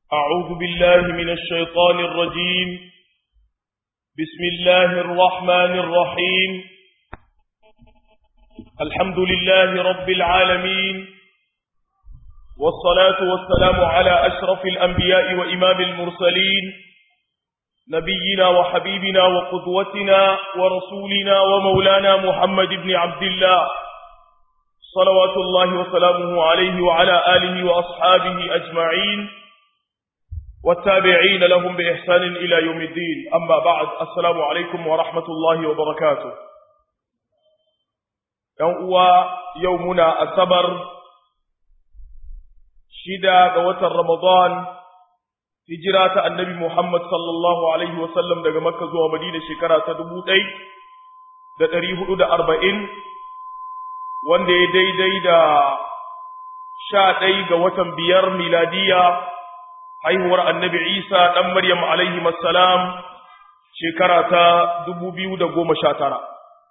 أعوذ بالله من الشيطان الرجيم بسم الله الرحمن الرحيم الحمد لله رب العالمين والصلاة والسلام على أشرف الأنبياء وإمام المرسلين نبينا وحبيبنا وقدوتنا ورسولنا ومولانا محمد بن عبد الله صلوات الله وسلامه عليه وعلى آله وأصحابه أجمعين والتابعين لهم بإحسان إلى يوم الدين أما بعد السلام عليكم ورحمة الله وبركاته يوم يومنا السبر شدا قوة رمضان هجرة النبي محمد صلى الله عليه وسلم daga Makka zuwa Madina shekara ta 1440 wanda ya daidai da sha ɗai ga watan biyar miladiya haihuwar annabi Isa ɗan Maryam alaihi salam shekara ta dubu biyu da goma sha tara.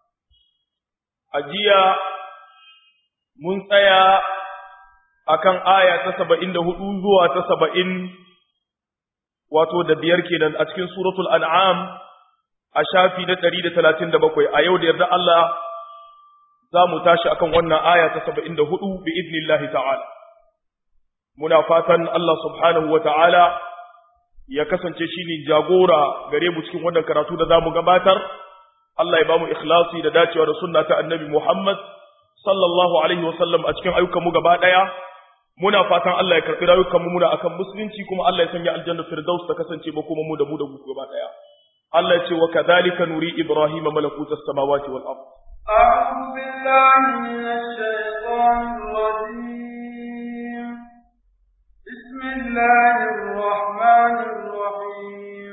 A jiya mun tsaya a kan aya ta saba'in da hudu zuwa ta saba'in wato da biyar kenan a cikin suratul an'am a shafi na ɗari da talatin da bakwai a yau da yarda Allah za mu tashi akan wannan aya ta saba'in da hudu bi idnillahi ta'ala. Muna fatan Allah subhanahu wa ta'ala ya kasance shi ne jagora gare mu cikin wannan karatu da za mu gabatar, Allah ya ba mu ikhlasi da dacewa da sunna ta annabi Muhammad sallallahu Alaihi wasallam a cikin ayyukanmu gaba ɗaya. Muna fatan Allah ya karɓi rayukanmu muna akan musulunci kuma Allah ya sanya aljanna firdaus ta kasance ba kuma mu da mu da mu gaba ɗaya. Allah ya ce wa kadhalika nuri Ibrahim malakutas samawati wal ardh أعوذ بالله من الشيطان الرجيم بسم الله الرحمن الرحيم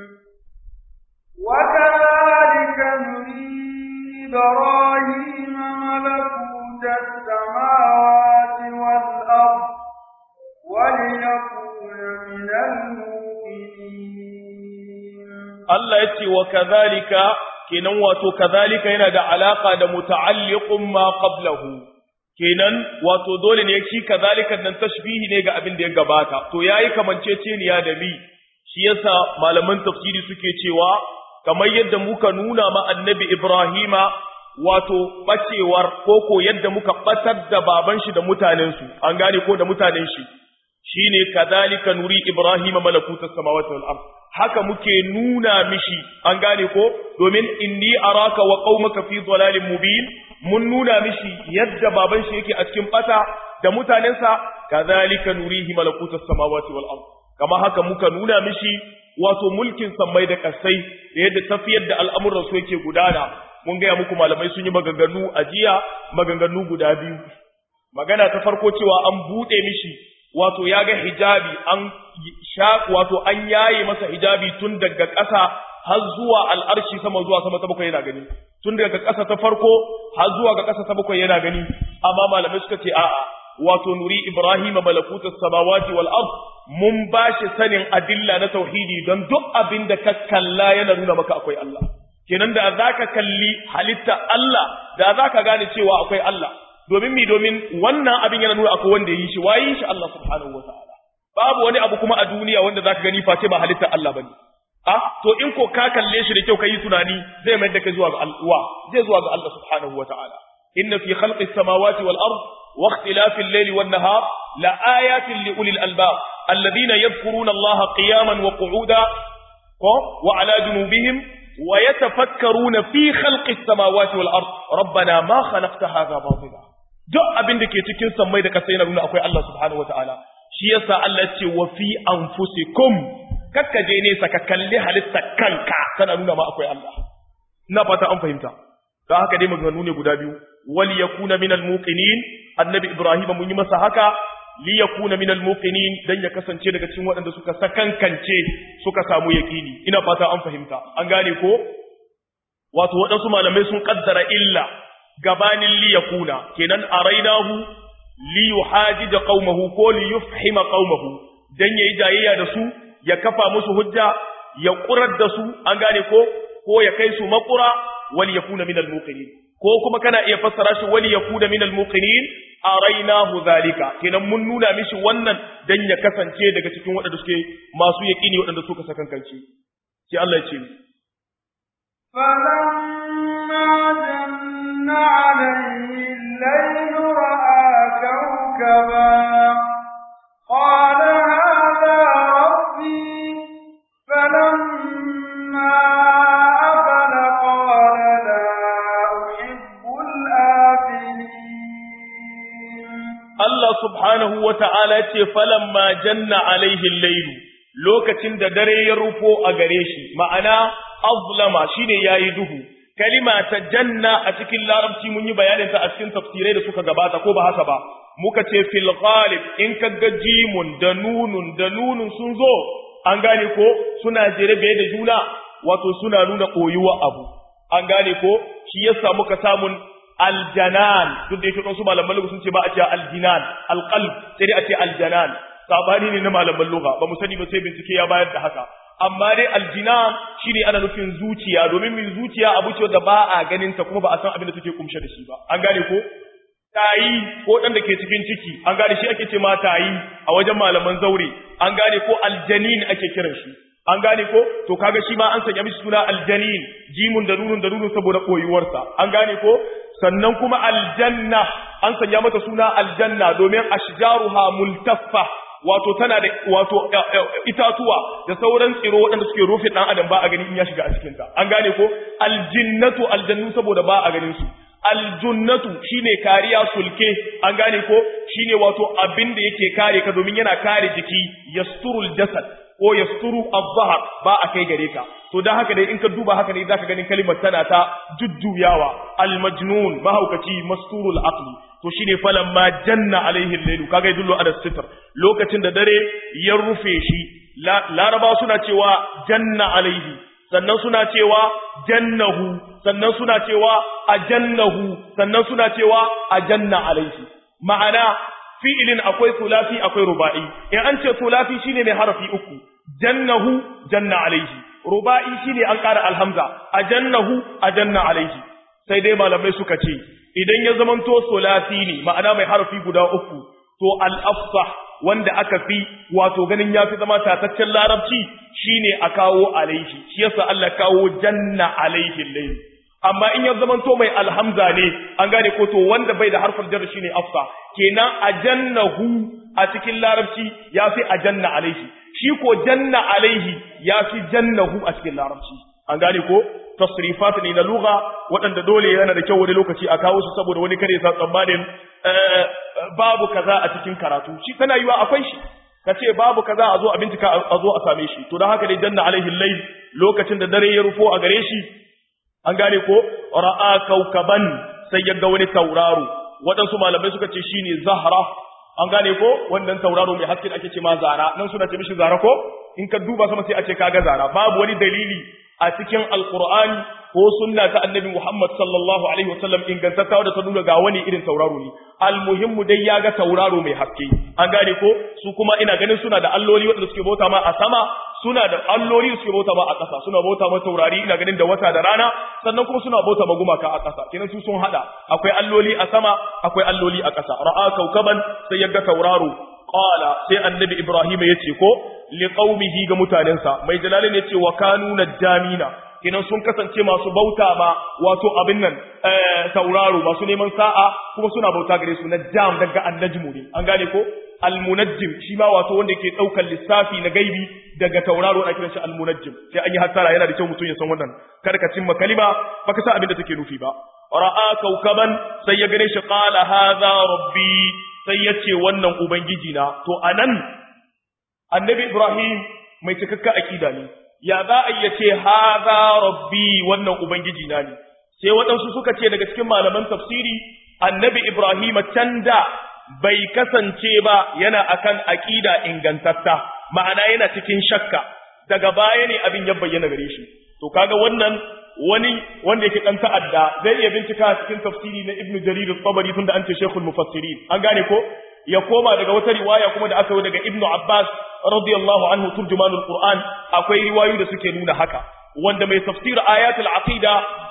وكذلك نري إبراهيم ملكوت السماوات والأرض وليكون من المؤمنين الله يتي وكذلك kenan wato kazalika yana da alaka da muta'alliqun ma qablahu kenan wato dole ne shi kazalika nan tashbihi ne ga abin da ya gabata to yayi kamanceceniya da mi shi yasa malaman tafsiri suke cewa kamar yadda muka nuna ma annabi Ibrahima wato bacewar koko yadda muka batar da baban shi da mutanen su an gane ko da mutanen shi shine kazalika nuri Ibrahima malakutas samawati wal ardh haka muke nuna mishi an gane ko domin inni araka wa qaumaka fi dhalalin mubin mun nuna mishi yadda baban shi yake a cikin bata da mutanensa kadhalika nurihi malakutas samawati wal ard kama haka muka nuna mishi wato mulkin sammai da kasai da yadda tafiyar da al'amuran su yake gudana mun ga muku malamai sun yi maganganu a jiya maganganu guda biyu magana ta farko cewa an bude mishi wato ya ga hijabi an sha wato an yaye masa hijabi tun daga ƙasa har zuwa al'arshi sama zuwa sama ta bakwai yana gani tun daga ƙasa ta farko har zuwa ga ƙasa ta bakwai yana gani amma malamai suka ce a'a wato nuri ibrahim malakutus samawati wal ard mun bashi sanin adilla na tauhidi don duk abin da ka kalla yana nuna maka akwai Allah kenan da zaka kalli halitta Allah da zaka gane cewa akwai Allah domin mi domin wannan abin yana nuna akwai wanda yi shi wayi shi Allah subhanahu wataala babu wani abu kuma a duniya wanda zaka gani face ba halittar Allah bane ah to in ko ka kalle shi da kyau kai tunani zai mai da kai zuwa ga Allah zai zuwa ga Allah subhanahu wataala inna fi khalqis samawati wal ard wa ikhtilafil layli wan nahar la ayatin li ulil albab alladhina yadhkuruna Allah qiyaman wa qu'uda wa ala junubihim ويتفكرون في خلق السماوات والأرض ربنا ما خلقت هذا باطلا duk abin da ke cikin sammai da kasa yana nuna akwai Allah subhanahu wataala shi yasa Allah ce wa fi anfusikum kakka je ne saka kalli halitta kanka tana nuna ma akwai Allah ina fata an fahimta don haka dai maganganu ne guda biyu wal yakuna minal muqinin annabi ibrahim mun yi masa haka li yakuna minal muqinin dan ya kasance daga cikin waɗanda suka sakankance suka samu yaqini ina fata an fahimta an gane ko wato waɗansu malamai sun kaddara illa gabanin li yakuna kenan arainahu li yuhajida qaumahu ko li yufhima qaumahu dan yayi jayayya da su ya kafa musu hujja ya kurar da su an gane ko ko ya kai su makura wal yakuna minal muqinin ko kuma kana iya fassara shi wali yakuda minal muqinin arainahu zalika kenan mun nuna mishi wannan dan ya kasance daga cikin waɗanda suke masu yaqini waɗanda suka sakankanci sai Allah ya ce فلما جن عليه الليل رأى كوكبا قال هذا ربي فلما أفل قال لا أحب الآفلين Allah subhanahu wa ta'ala ce falamma janna alaihi lailu lokacin da dare ya rufo a gare shi ma'ana azlama shine yayi duhu kalima ta janna a cikin larabci mun yi bayanin ta a cikin tafsirai da suka gabata ko ba haka ba muka ce fil ghalib in kaga jimun da nunun da nunun sun zo an gane ko suna jere da juna wato suna nuna koyuwa abu an gane ko shi yasa muka samun aljanan duk da yake wasu malaman lugha sun ce ba a ce aljinan alqalb sai dai a ce aljanan sabani ne na malaman lugha ba mu sani ba sai bincike ya bayar da haka amma dai aljinan shine ana nufin zuciya domin min zuciya abu ce da ba a ganin ta kuma ba a san abin da take kumshe da shi ba an gane ko tayi ko dan da ke cikin ciki an gane shi ake ce ma tayi a wajen malaman zaure an gane ko aljanin ake kiran shi an gane ko to kaga shi ma an sanya mishi suna aljanin jimun da nunun da nunun saboda koyuwarsa an gane ko sannan kuma aljanna an sanya mata suna aljanna domin ashjaruha multaffa wato tana da wato itatuwa da sauran tsiro waɗanda suke rufe ɗan adam ba a gani in ya shiga a cikin ta an gane ko aljinnatu aljannu saboda ba a ganin su aljunnatu shine kariya sulke an gane ko shine wato abin da yake kare ka domin yana kare jiki yasturul jasad ko yasturu az-zahr ba a kai gare ka to dan haka dai in ka duba haka ne zaka ganin kalimar tana ta jujjuyawa al-majnun mahaukaci masturul aqli to shine falamma janna alaihi al-layl kaga yadullu ala sitr lokacin da dare ya rufe shi laraba suna cewa janna alaihi sannan suna cewa jannahu sannan suna cewa ajannahu sannan suna cewa ajanna alaihi ma'ana fi'ilin akwai sulafi akwai ruba'i in an ce sulafi shine mai harafi uku jannahu janna alaihi ruba'i shine an ƙara alhamza ajannahu ajanna alaihi sai dai malamai suka ce idan ya zamanto sulafi ne ma'ana mai harafi guda uku to al-afsah wanda aka fi wato ganin yafi zama tataccen larabci shine a kawo alaihi shi yasa Allah kawo janna alaihi layl amma in ya zamanto mai alhamza ne an gane ko to wanda bai da harfin jar shine afsa kenan ajannahu a cikin larabci yafi ajanna alaihi shi ko janna alaihi yafi jannahu a cikin larabci an gane ko tasrifat ne na lugha waɗanda dole yana da kyau wani lokaci a kawo su saboda wani kare sa tsammanin babu kaza a cikin karatu shi tana yiwa akwai shi ka ce babu kaza a zo a bincika a zo a same shi to don haka dai janna alaihi layl lokacin da dare ya rufo a gare shi an gane ko ra'a kaukaban sai ya ga wani tauraro waɗansu malamai suka ce shine zahra an gane ko wannan tauraro mai haske da ake ce ma zara nan suna ce mishi zara ko in ka duba sama sai a ce kaga zara babu wani dalili a cikin alqur'ani ko sunna ta annabi Muhammad sallallahu alaihi wasallam ingantattawa da ta nuna ga wani irin tauraro ne almuhimmu dai ya ga tauraro mai haske an gane ko su kuma ina ganin suna da alloli wanda suke bauta ma a sama suna da alloli da suke bauta ma a ƙasa suna bauta ma taurari ina ganin da wata da rana sannan kuma suna bauta ma gumaka a ƙasa kenan su sun hada akwai alloli a sama akwai alloli a ƙasa ra'a kaukaban sai ya ga tauraro qala sai annabi ibrahim ya ce ko liqaumihi ga mutanensa mai jalalin ya ce wa kanu najamina kenan sun kasance masu bauta ma wato abin nan tauraro masu neman sa'a kuma suna bauta gare su najam daga annajmu ne an gane ko almunajjim shi ma wato wanda yake daukar lissafi na gaibi daga tauraro ana kiran shi almunajjim sai an yi hattara yana da kyau mutum ya san wannan kada ka cimma kalima baka san abin da take nufi ba ra'a kaukaban sai ya gane shi qala hadha rabbi sai ya ce wannan ubangiji na to anan annabi ibrahim mai cikakka akida ne ya za a iya ce haza rabbi wannan ubangiji na ne sai waɗansu suka ce daga cikin malaman tafsiri annabi ibrahim can da bai kasance ba yana akan aƙida ingantatta ma'ana yana cikin shakka daga baya ne abin ya bayyana gare shi to kaga wannan wani wanda yake dan ta'adda zai iya bincika cikin tafsiri na ibnu jarir al-tabari tunda an ce shaykhul mufassirin an gane ko ya koma daga wata riwaya kuma da aka yi daga ibnu abbas radiyallahu anhu turjumanul qur'an akwai riwayoyi da suke nuna haka wanda mai tafsir ayatul aqida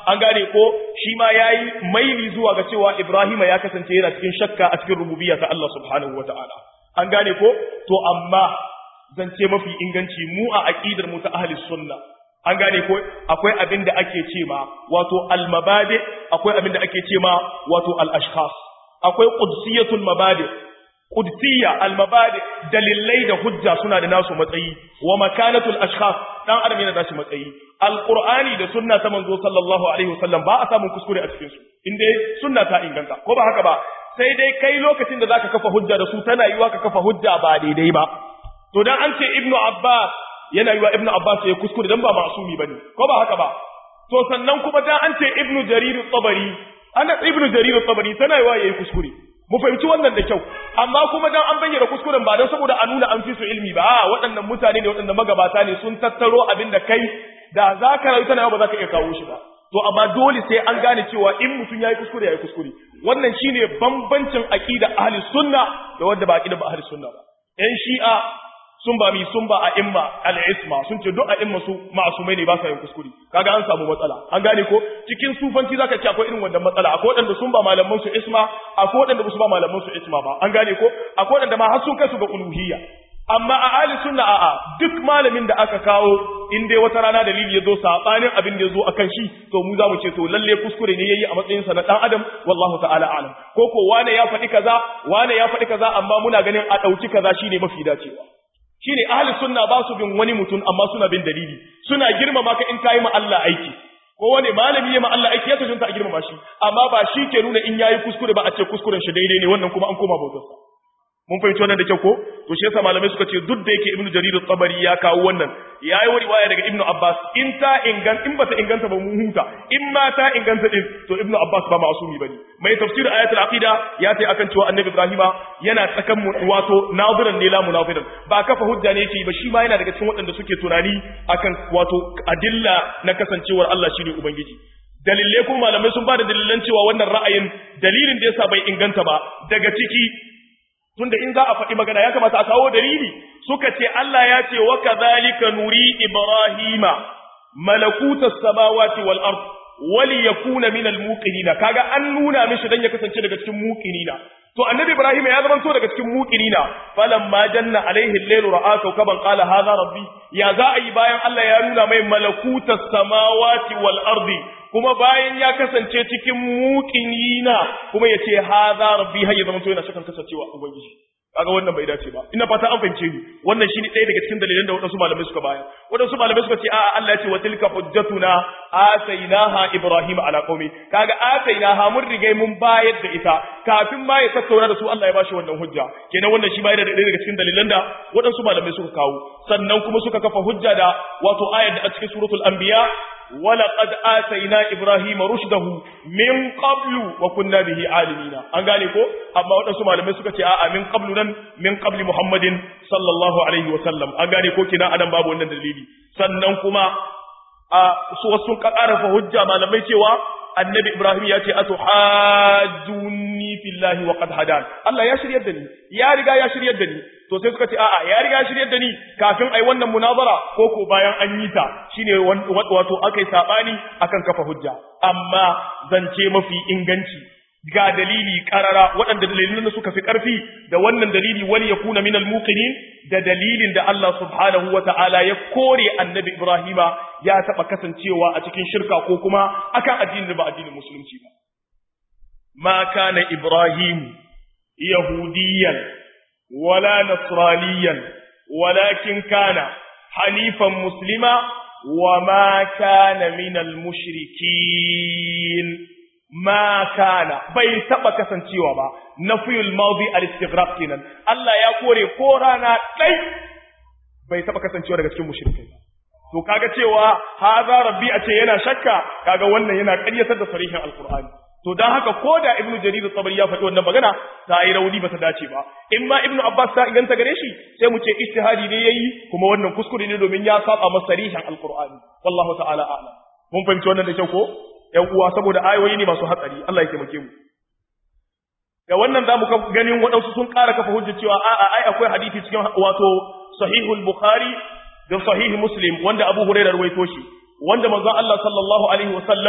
an gane ko shi ma yayi maili zuwa ga cewa Ibrahima ya kasance yana cikin shakka a cikin rububiyya ta Allah subhanahu wataala an gane ko to amma zance mafi inganci mu a aqidar mu ta ahli sunna an gane ko akwai abin da ake ce ma wato al-mabadi akwai abin da ake ce ma wato al-ashkhas akwai qudsiyatul mabadi qudsiya al-mabadi dalilai da hujja suna da nasu matsayi wa makanatul ashkhas dan adam yana da shi matsayi al-qur'ani da sunna ta manzo sallallahu alaihi wasallam ba a samun kuskure a cikin su inda sunna ta inganta ko ba haka ba sai dai kai lokacin da zaka kafa hujja da su tana yiwa ka kafa hujja ba daidai ba to dan an ce ibnu abbas yana yiwa ibnu abbas ya kuskure dan ba masumi bane ko ba haka ba to sannan kuma dan an ce ibnu jarir tabari ana ibnu jarir tabari tana yiwa yayi kuskure mu fahimci wannan da kyau amma kuma dan an bayyana kuskuren ba dan saboda a nuna an fi su ilmi ba a waɗannan mutane ne waɗannan magabata ne sun tattaro abin da kai da za ka rayu tana ba za ka iya kawo shi ba to amma dole sai an gane cewa in mutum yayi kuskure yayi kuskure wannan shine bambancin aqida ahli sunna da wanda ba aqida ba ahli sunna ba yan shi'a sun ba mi sun ba a imma al-isma sun ce duk a imma su ma'asumai ne ba sa yin kuskure kaga an samu matsala an gane ko cikin sufanci zaka ce akwai irin wannan matsala akwai wadanda sun ba malaman su isma akwai wadanda su ba malaman su isma ba an gane ko akwai wadanda ma har sun kai su ga uluhiyya amma a ahli sunna a'a duk malamin da aka kawo in dai wata rana dalili ya zo sabanin abin da ya zo akan shi to mu za mu ce to lalle kuskure ne yayi a matsayin sa na dan adam wallahu ta'ala a'lam ko ko wane ya faɗi kaza wane ya faɗi kaza amma muna ganin a ɗauki kaza shine mafi dacewa shine ahli sunna ba su bin wani mutum amma suna bin dalili suna girmama ka in kayi ma Allah aiki ko wani malami ya ma Allah aiki ya tantance a girmama shi amma ba shi ke nuna in yayi kuskure ba a ce kuskuren shi daidai ne wannan kuma an koma bautarsa mun fahimci wannan da kyau ko to shi yasa malamai suka ce duk da yake ibnu jarir at-tabari ya kawo wannan yayi wani riwaya daga ibnu abbas in ta ingan in bata inganta ba mun huta in ma ta inganta din to ibnu abbas ba ma'sumi bane mai tafsir ayatul aqida ya ce akan cewa annabi ibrahima yana tsakan mu wato nadiran ne la munafidan ba kafa hujja ne yake ba shi ma yana daga cikin waɗanda suke tunani akan wato adilla na kasancewar Allah shine ubangiji dalilai kuma malamai sun ba da dalilan cewa wannan ra'ayin dalilin da yasa bai inganta ba daga ciki tunda in za a faɗi magana ya kamata a kawo dalili suka ce Allah ya ce wa kadhalika nuri ibrahima malakutas samawati wal ard wali yakuna min al muqinina kaga an nuna mishi dan ya kasance daga cikin muqinina to annabi ibrahim ya zama to daga cikin muqinina falamma janna alaihi al-layl ra'a kawkaban qala hadha rabbi ya za a yi bayan Allah ya nuna mai malakutas samawati wal ardi kuma bayan ya kasance cikin muqinina kuma yace hadha rabbi har ya zama to yana shakan kasancewa ubangiji kaga wannan bai dace ba ina fata an fahimce ni wannan shine ɗaya daga cikin dalilan da wadansu malamai suka bayar wadansu malamai suka ce a'a Allah ya ce wa tilka hujjatuna atainaha ibrahim ala qaumi kaga atainaha mun rigai mun bayar da ita kafin ma ya tattauna da su Allah ya bashi wannan hujja kenan wannan shi bayar da ɗaya daga cikin dalilan da wadansu malamai suka kawo sannan kuma suka kafa hujja da wato ayar da a cikin suratul anbiya ولقد آتينا إبراهيم رشده من قبل وكنا به عالمين an gane ko amma waɗansu malamai suka ce a'a min qablu nan min qabli Muhammadin sallallahu alaihi wa sallam an gane ko kina anan babu wannan dalili sannan kuma a su wasu ƙarafa hujja malamai cewa annabi Ibrahim ya ce atuhajjuni fillahi wa qad hadan Allah ya shiryar da ni ya riga ya shiryar da ni to sai suka ce a'a ya riga ya shiryar da ni kafin ai wannan munazara ko ko bayan an yi ta shine wato akai sabani akan kafa hujja amma zance mafi inganci ga dalili karara waɗanda dalilin suka fi ƙarfi da wannan dalili wani ya kuna minal muqinin da dalilin da Allah subhanahu wa ta'ala ya kore annabi Ibrahima ya taɓa kasancewa a cikin shirka ko kuma akan addinin da ba addinin musulunci ba. Ma kana Ibrahim Yahudiyan wala Nasraniyan walakin kana hanifan muslima wa ma kana minal mushrikin. ma kana bai taba kasancewa ba nafiyul madi al-istighraq kenan Allah ya kore ko rana dai bai taba kasancewa daga cikin mushrikai to kaga cewa hadha rabbi a ce yana shakka kaga wannan yana ƙaryatar da sarihin alqur'ani to dan haka ko da ibnu jarir tabari ya faɗi wannan magana ta yi rauni bata dace ba in ma ibnu abbas ta inganta gare shi sai mu ce ijtihadi ne yayi kuma wannan kuskure ne domin ya saba masa sarihin alqur'ani wallahu ta'ala a'lam mun fahimci wannan da kyau ko ‘yan uwa saboda ayoyi ne masu hatsari, Allah ya taimake mu. Da wannan za mu ganin waɗansu sun ƙara kafa hujjar cewa a'a ai akwai hadisi cikin wato sahihul Bukhari da sahihi Muslim wanda Abu Hurairah rawaito shi, wanda manzon Allah sallallahu alaihi wasallam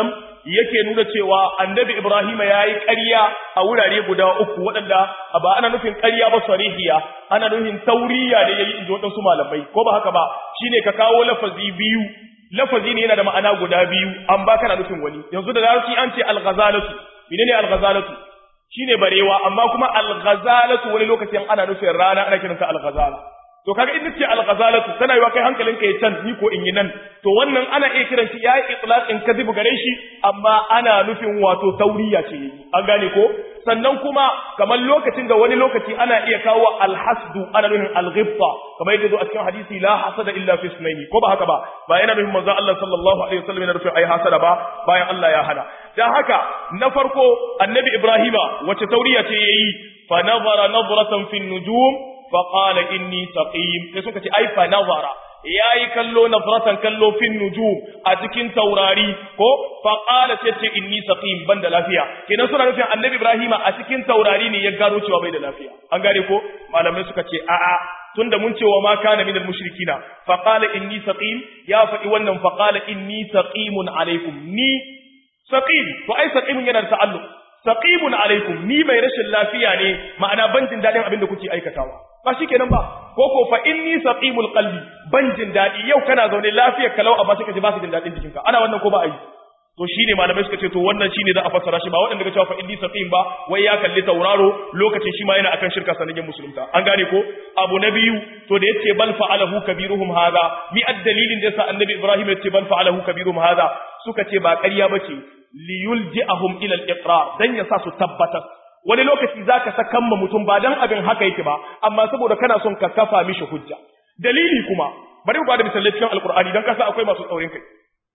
yake nuna cewa annabi Ibrahim ya yi ƙarya a wurare guda uku waɗanda ba ana nufin ƙarya ba sarihiya ana nufin tauriya da yayi inji waɗansu malamai ko ba haka ba shine ka kawo lafazi biyu lafazi ne yana da ma'ana guda biyu an ba kana nufin wani yanzu da larabci an ce al-ghazalatu menene al-ghazalatu shine barewa amma kuma al-ghazalatu wani lokacin ana nufin rana ana kiranta al-ghazala to kaga in nace al-ghazalatu tana yiwa kai hankalinka ya can ni ko in yi nan to wannan ana iya kiran shi yayi itlaqin kadhib gare shi amma ana nufin wato tauriya ce an gane ko sannan kuma kamar lokacin da wani lokaci ana iya kawo al-hasdu ana nufin al-ghibta kamar yadda zo a cikin hadisi la hasada illa fi sunaini ko ba haka ba ba yana nufin manzo Allah sallallahu alaihi wasallam yana nufin ai hasada ba bayan Allah ya hana dan haka na farko annabi Ibrahima wace tauriya ce yayi fa nazara nazratan fi nujum فقال inni saqim sai suka ce ai fa nazara yayi kallo nazratan kallo fin nujum a cikin taurari ko fa qala sai ce inni saqim ban da lafiya kenan suna nufin annabi ibrahima a cikin taurari ne ya gano cewa bai da lafiya an gane ko malamai suka ce a'a tunda mun ce wa ma kana minal mushrikina fa qala inni saqim ya faɗi wannan fa qala inni saqimun alaikum ni saqim to ai saqimun yana da ta'alluq saqimun alaikum ni mai rashin lafiya ne ma'ana ban jin dadin abin da kuke aikatawa ba shikenan ba ko ko fa inni saqimul qalbi ban jin dadi yau kana zaune lafiyar kalau amma sai ka ji ba ka jin dadin jikinka ana wannan ko ba a yi to shine malamai suka ce to wannan shine za a fassara shi ba waɗanda ga cewa fa inni saqim ba wai ya kalli tauraro lokacin shi ma yana akan shirka sanadin musulunta an gane ko abu na biyu to da yace bal fa'alahu kabiruhum hadha mi ad-dalilin da yasa annabi ibrahim yace bal fa'alahu kabiruhum hadha suka ce ba ƙarya bace liyulji'ahum ila al-iqrar dan ya sa su tabbatar wani lokaci zaka sakan ma mutum ba dan abin haka yake ba amma saboda kana son ka kafa mishi hujja dalili kuma bari mu bada misalai cikin alqur'ani dan kasa akwai masu tsaurin kai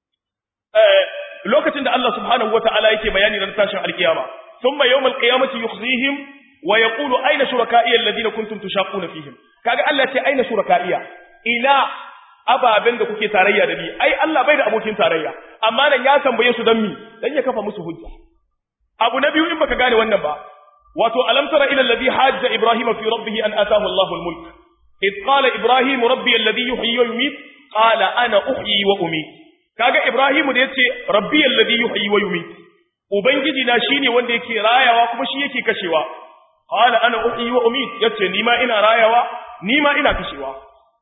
eh lokacin da Allah subhanahu wata'ala yake bayani ran tashin alkiyama thumma yawmal qiyamati yukhzihim wa yaqulu ayna shuraka'i alladhina kuntum tushaquna fihim kaga Allah ya ce ayna shuraka'iya ila ababen da kuke tarayya da ni ai Allah bai da abokin tarayya amma nan ya tambaye su dan mi dan ya kafa musu hujja abu na biyu in baka gane wannan ba wato alam tara ila alladhi hajja ibrahima fi rabbih an ataahu Allahu al-mulk id qala ibrahim rabbi alladhi yuhyi wa yumiit qala ana uhyi wa umiit kaga ibrahim da yace rabbi alladhi yuhyi wa yumiit ubangiji na shine wanda yake rayawa kuma shi yake kashewa qala ana uhyi wa umiit yace ni ma ina rayawa ni ma ina kashewa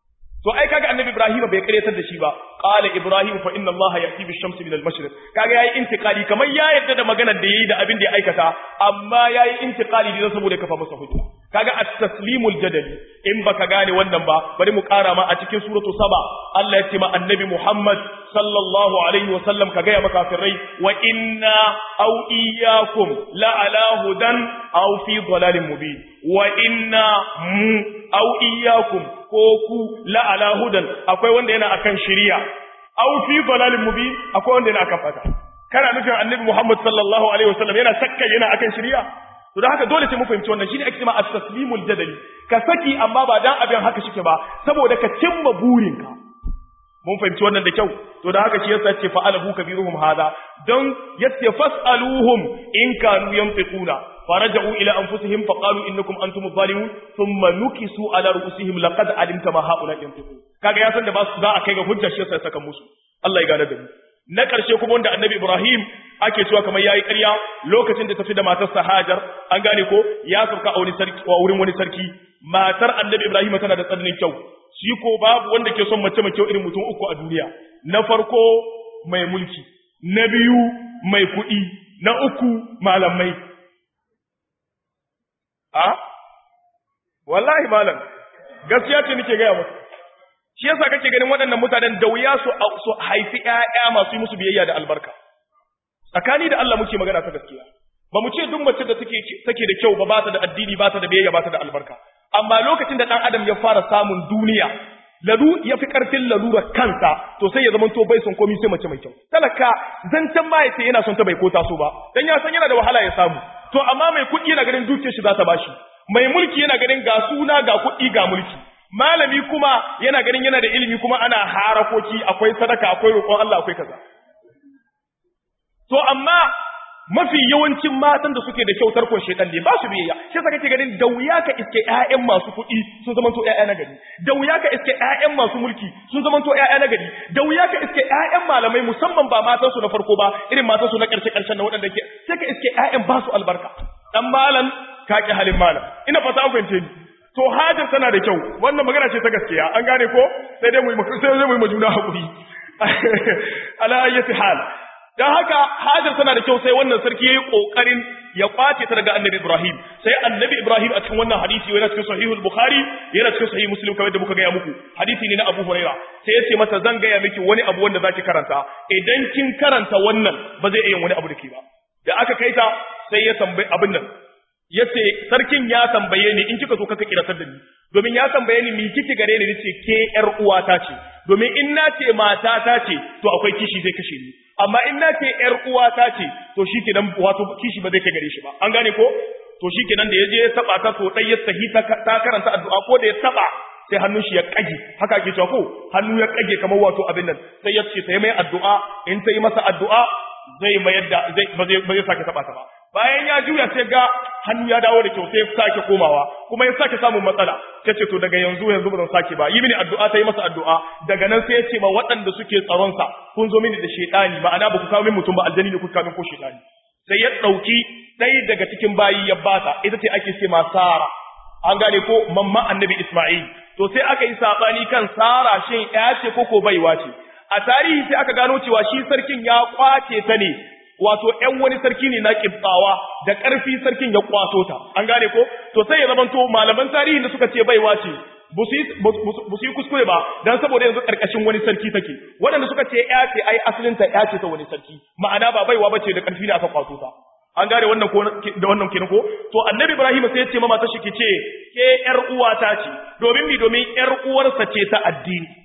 to ai kaga annabi ibrahim bai karyatar da shi ba qala ibrahim fa inna allaha ya'ti bi shamsi min al-mashriq kaga yayi intiqali kamar ya yadda da maganar da yayi da abin da ya aikata amma yayi intiqali da saboda kafa masa hujja kaga at-taslimul jadali in baka gane wannan ba bari mu kara ma a cikin suratu saba Allah ya ce ma annabi muhammad sallallahu alaihi wa sallam ka gaya makafirai wa inna aw iyyakum la ala hudan aw fi dhalalin mubin wa inna mu aw iyyakum ko ku la ala hudan akwai wanda yana akan shari'a aw fi dhalalin mubin akwai wanda yana akan fata kana nufin annabi Muhammad sallallahu alaihi wasallam yana sakka yana akan shari'a to da haka dole sai mu fahimci wannan shine ake cewa at-taslimul jadali ka saki amma ba dan abin haka shike ba saboda ka cimma burinka mun fahimci wannan da kyau to da haka shi yasa ce fa'alahu kabiruhum hada don yace fas'aluhum in kanu yanfiquna فرجعوا إلى أنفسهم فقالوا إنكم أنتم الظالمون ثم نكسوا على رؤوسهم لقد علمت ما هؤلاء ينطقون kaga ya san da ba su za a kai ga hujjar shi sai saka musu Allah ya gane da mu na karshe kuma wanda annabi Ibrahim ake cewa kamar yayi ƙarya lokacin da tafi da matarsa Hajar an gane ko ya sauka a wani sarki a wurin wani sarki matar annabi Ibrahim tana da tsananin kyau shi ko babu wanda ke son mace mai kyau irin mutum uku a duniya na farko mai mulki na biyu mai kuɗi na uku malamai a wallahi malam gaskiya ce nake gaya musu shi yasa kake ganin waɗannan mutanen da wuya su su haifi ƴaƴa masu yi musu biyayya da albarka tsakani da Allah muke magana ta gaskiya ba mu ce duk mace da take take da kyau ba ba ta da addini ba ta da biyayya ba ta da albarka amma lokacin da dan adam ya fara samun duniya lalu ya fi karfin lalura kansa to sai ya zama to bai son komai sai mace mai kyau talaka zancen ma yace yana son ta bai ko taso ba dan ya san yana da wahala ya samu to amma mai kuɗi yana ganin dukiyar shi za ta bashi mai mulki yana ganin ga suna ga kuɗi ga mulki malami kuma yana ganin yana da ilimi kuma ana harakoki akwai sadaka akwai roƙon Allah akwai kaza to amma mafi yawancin matan da suke da kyautar kun shedan ne ba su biyayya shi yasa kake ganin da wuya ka iske ƴaƴan masu kuɗi sun zama to ƴaƴa na gari da wuya ka iske ƴaƴan masu mulki sun zama to ƴaƴa na gari da wuya ka iske ƴaƴan malamai musamman ba matan su na farko ba irin matan su na ƙarshe ƙarshen na waɗanda ke sai ka iske ƴaƴan ba su albarka dan malam ka ki halin malam ina fata an fahimce ni to hajar tana da kyau wannan magana ce ta gaskiya an gane ko sai dai mu yi sai dai mu yi majuna hakuri ala ayyati hal dan haka hajar tana da kyau sai wannan sarki yayi kokarin ya kwace ta daga annabi Ibrahim sai annabi Ibrahim a cikin wannan hadisi yana cikin sahihul bukhari yana cikin sahih muslim kamar da muka gaya muku hadisi ne na Abu Huraira sai ya ce mata zan gaya miki wani abu wanda zaki karanta idan kin karanta wannan ba zai iya wani abu da ke ba da aka kai ta sai ya tambayi abin nan yace sarkin ya tambaye ni in kika so kaka kiratar da ni domin ya tambaye ni mi kike gare ni nace ke yar uwata ce domin in na ce mata ta ce to akwai kishi zai kashe ni amma in na ce yar uwata ce to shikenan wato kishi ba zai kai gare shi ba an gane ko to shikenan da yaje ya taba ta so dai ya sahi ta karanta addu'a ko da ya taba sai hannun shi ya kage haka ake cewa ko hannu ya kage kamar wato abin nan sai ya ce sai mai addu'a in ta yi masa addu'a zai mayar da zai ba zai ba zai sake taba ta ba bayan ya juya sai ga hannu ya dawo da kyau sai ya sake komawa kuma ya sake samun matsala ta ce to daga yanzu yanzu ba zan sake ba yi mini addu'a ta yi masa addu'a daga nan sai ya ce ma waɗanda suke tsaron sa kun zo mini da shedani ma'ana ba ku kawo min mutum ba aljani ne ku kawo min ko shedani sai ya ɗauki ɗaya daga cikin bayi ya bata ita ce ake ce ma Sara an gane ko mamma annabi Isma'il to sai aka yi sabani kan Sara shin ya ce ko ko baiwa ce a tarihi sai aka gano cewa shi sarkin ya kwace ta ne wato ‘yan wani sarki ne na ƙibtsawa da ƙarfi sarkin ya kwato ta, an gane ko? To sai ya zamanto malaman tarihi da suka ce baiwa ce, ba su yi kuskure ba, don saboda yanzu ƙarƙashin wani sarki take. Waɗanda suka ce ‘ya ce, ai asalinta ‘ya ce ta wani sarki, ma'ana ba baiwa ba ce da ƙarfi da aka kwato ta. An gane wannan ko da wannan kenan ko? To annabi Ibrahim sai ya ce mama ta shi ki ce, ke ‘yar uwata ce, domin mi domin ‘yar uwarsa ce ta addini.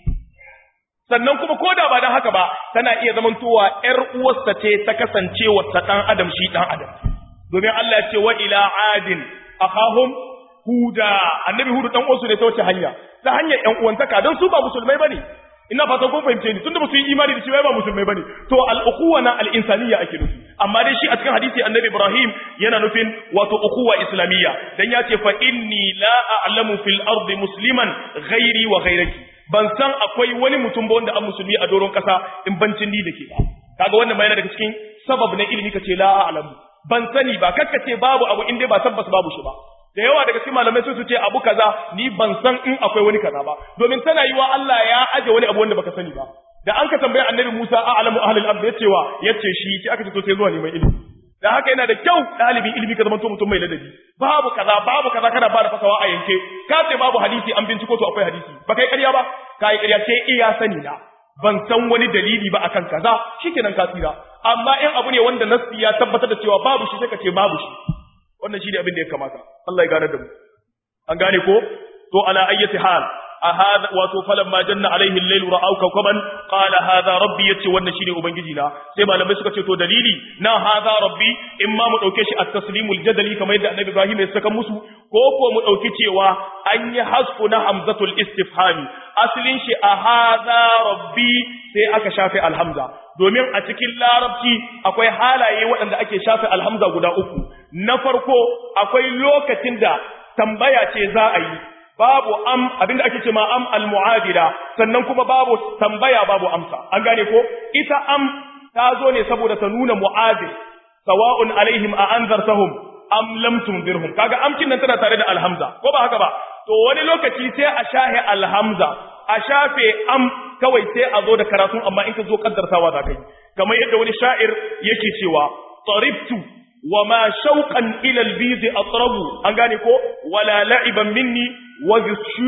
sannan kuma ko da ba don haka ba tana iya zamantowa ‘yar uwarsa ce ta kasance wata ɗan adam shi ɗan adam domin Allah ya ce wa ila adin akahum huda annabi hudu ɗan uwansu ne ta wace hanya ta hanyar ‘yan uwantaka don su ba musulmai bane ina fatan kun fahimce ni tunda ba su yi imani da cewa ba musulmai bane to al-ukhuwa na al-insaniyya ake nufi amma dai shi a cikin hadisi annabi Ibrahim yana nufin wato ukhuwa islamiyya dan ya ce fa inni la a'lamu fil ardi musliman ghairi wa ghairaki ban san akwai wani mutum ba wanda an musulmi a doron kasa in bancin ni da ke ba kaga wannan ma yana daga cikin sabab na ilimi kace la a'lamu ban sani ba kakka ce babu abu in dai ba tabbas babu shi ba da yawa daga cikin malamai sun su ce abu kaza ni ban san in akwai wani kaza ba domin tana yiwa Allah ya aje wani abu wanda baka sani ba da an ka tambaye annabi Musa a'lamu ahlul ard yacewa yace shi sai aka ce to sai zuwa neman ilimi da haka yana da kyau ɗalibin ilimi ka zama to mutum mai ladabi babu kaza babu kaza kana ba da fasawa a yanke ka ce babu hadisi an binciko to akwai hadisi ba kai ƙarya ba ka yi ƙarya ce iya sani na ban san wani dalili ba akan kaza shikenan ka tsira amma in abu ne wanda nassi ya tabbatar da cewa babu shi sai ka ce babu shi wannan shi ne abin da ya kamata Allah ya gane da mu an gane ko to ala ayyati hal هذا وتفلما جن عليه الليل راوا كوكبا قال هذا ربي yace wannan shine ubangiji na sai malamai suka ce to dalili na hadha rabbi imma mu dauke shi at-taslimul jadali kamar yadda annabi Ibrahim ya saka musu ko ko mu dauki cewa an yi hasfu na hamzatul istifhami aslin shi a hadha rabbi sai aka shafe alhamza domin a cikin larabci akwai halaye waɗanda ake shafe alhamza guda uku na farko akwai lokacin da tambaya ce za a yi babu am abinda ake cewa am almu'adila sannan kuma babu tambaya babu amsa an gane ko ita am ta zo ne saboda ta nuna mu'adil sawa'un alaihim a anzartahum am lam tunzirhum kaga amkin nan tana tare da alhamza ko ba haka ba to wani lokaci sai a shahe alhamza a shafe am kawai sai a zo da karatu amma in ka zo kaddartawa za ka yi kamar yadda wani sha'ir yake cewa taribtu وما شوقا إلى البيض أطرب أنغانيكو ولا لعبا مني وذو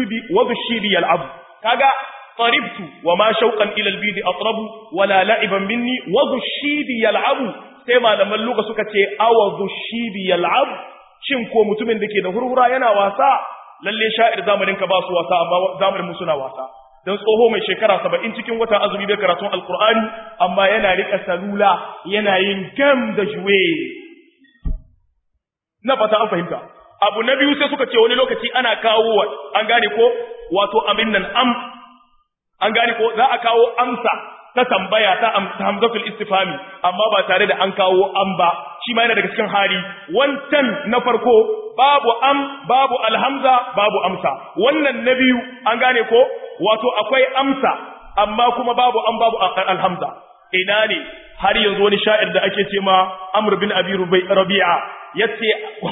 الشيب يلعب كاغا طربت وما شوقا إلى البيض أطرب ولا لعبا مني وذو الشيب يلعب سيما لما اللغة سكتي أو ذو الشيب يلعب شنكو متمن دكي ده هرورا ينا واسا lalle sha'ir zamanin ka ba su wasa amma zamanin mu suna wasa dan tsoho mai shekara 70 cikin wata azumi bai karatun alqur'ani amma yana rika salula yana yin gam da juwe na fata an fahimta abu na biyu sai suka ce wani lokaci ana kawo an gane ko wato amin nan am an gane ko za a kawo amsa ta tambaya ta hamzatul istifami amma ba tare da an kawo am ba shi ma yana daga cikin hali wancan na farko babu am babu alhamza babu amsa wannan na biyu an gane ko wato akwai amsa amma kuma babu am babu alhamza ina ne har yanzu wani sha'ir da ake ce ma Amr bin Abi Rabi'a yace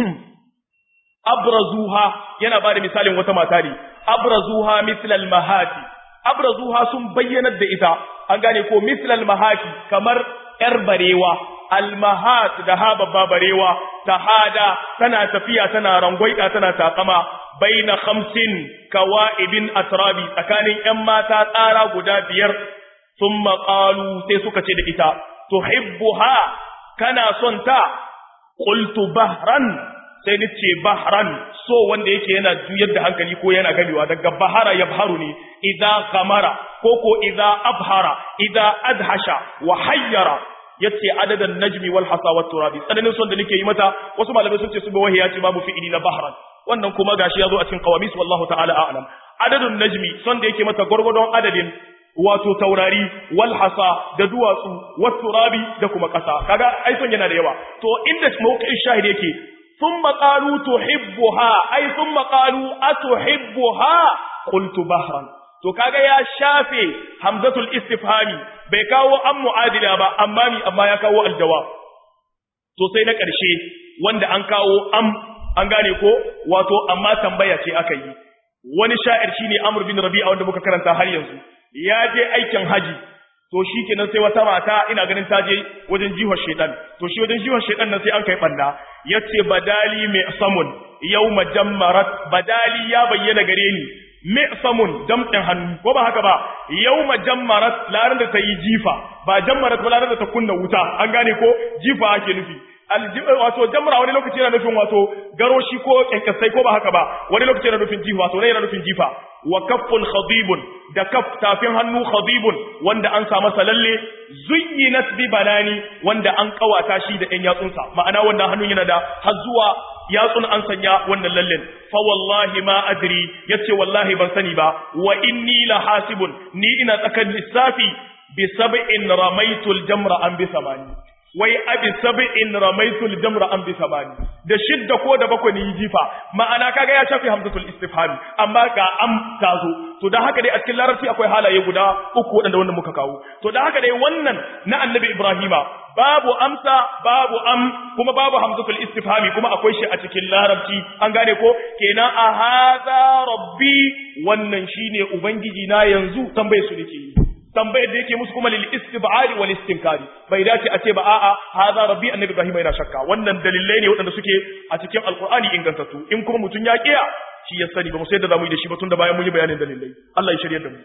abrazuha yana bada misalin wata mata ne abrazuha mislal mahati abrazuha sun bayyanar da ita an gane ko mislal mahati kamar yar barewa almahat da ha babba barewa tahada tana tafiya tana rangwaida tana takama baina khamsin kawaibin atrabi tsakanin yan mata tsara guda biyar thumma qalu sai suka ce da ita tuhibbuha kana son ta qultu bahran sai ni ce bahran so wanda yake yana juyar da hankali ko yana gamewa daga bahara yabharu ne idza kamara ko ko idza abhara idza adhasha wa hayyara yace adadan najmi wal hasa wat turabi tsananin son da nake yi mata wasu malamai sun ce su bawahi ya ce babu fi'ili na bahran wannan kuma gashi yazo a cikin qawamis wallahu ta'ala a'lam adadun najmi son da yake mata gurgurdon adadin wato taurari wal hasa da duwatsu wat turabi da kuma kasa kaga ai son yana da yawa to inda mawqi'in shahid yake thumma qalu tuhibbuha ai thumma qalu atuhibbuha qultu bahran to kaga ya shafe hamzatul istifhami bai kawo an mu'adila ba amma mi amma ya kawo aljawab to sai na ƙarshe wanda an kawo am an gane ko wato amma tambaya ce aka yi wani sha'ir shine Amr bin Rabi'a wanda muka karanta har yanzu ya je aikin haji to shikenan sai wata mata ina ganin ta je wajen jihar shedan to shi wajen jihar shedan nan sai an kai banda yace badali mai samun yawma jammarat badali ya bayyana gare ni mi'samun damɗin hannu ko ba haka ba yawma jammarat laran da ta yi jifa ba jammarat ba laran da ta kunna wuta an gane ko jifa ake nufi wato jamra wani lokaci yana nufin wato garoshi ko kyankyasai ko ba haka ba wani lokaci yana nufin jifa wato ne yana nufin jifa wa kaffun khadibun da kaf tafin hannu khadibun wanda an sa masa lalle zuyyinat bi banani wanda an kawata shi da ɗan yatsunsa ma'ana wannan hannun yana da har zuwa yatsun an sanya wannan lallen fa wallahi ma adri yace wallahi ban sani ba wa inni la hasibun ni ina tsakan lissafi bi sab'in ramaitul jamra an bi samani wai abi sab'in ramaitul jamra an bi samani da shidda ko da bakwai ni jifa ma'ana kaga ya shafi hamzatul istifham amma ga am tazo to dan haka dai a cikin larabci akwai halaye guda uku wadanda wanda muka kawo to dan haka dai wannan na annabi ibrahima babu amsa babu am kuma babu hamzatul istifhami kuma akwai shi a cikin larabci an gane ko kenan a hadha rabbi wannan shine ubangiji na yanzu tambaye su nake yi tambayar da yake musu kuma lil istib'ari wal istinkari bai dace a ce ba a'a hadha rabbi annabi ibrahim yana shakka wannan dalilai ne waɗanda suke a cikin alqur'ani ingantattu in kuma mutun ya kiya shi ya sani ba mu sai da zamu yi da shi ba tun da bayan mun yi bayanin dalilai Allah ya shirye da mu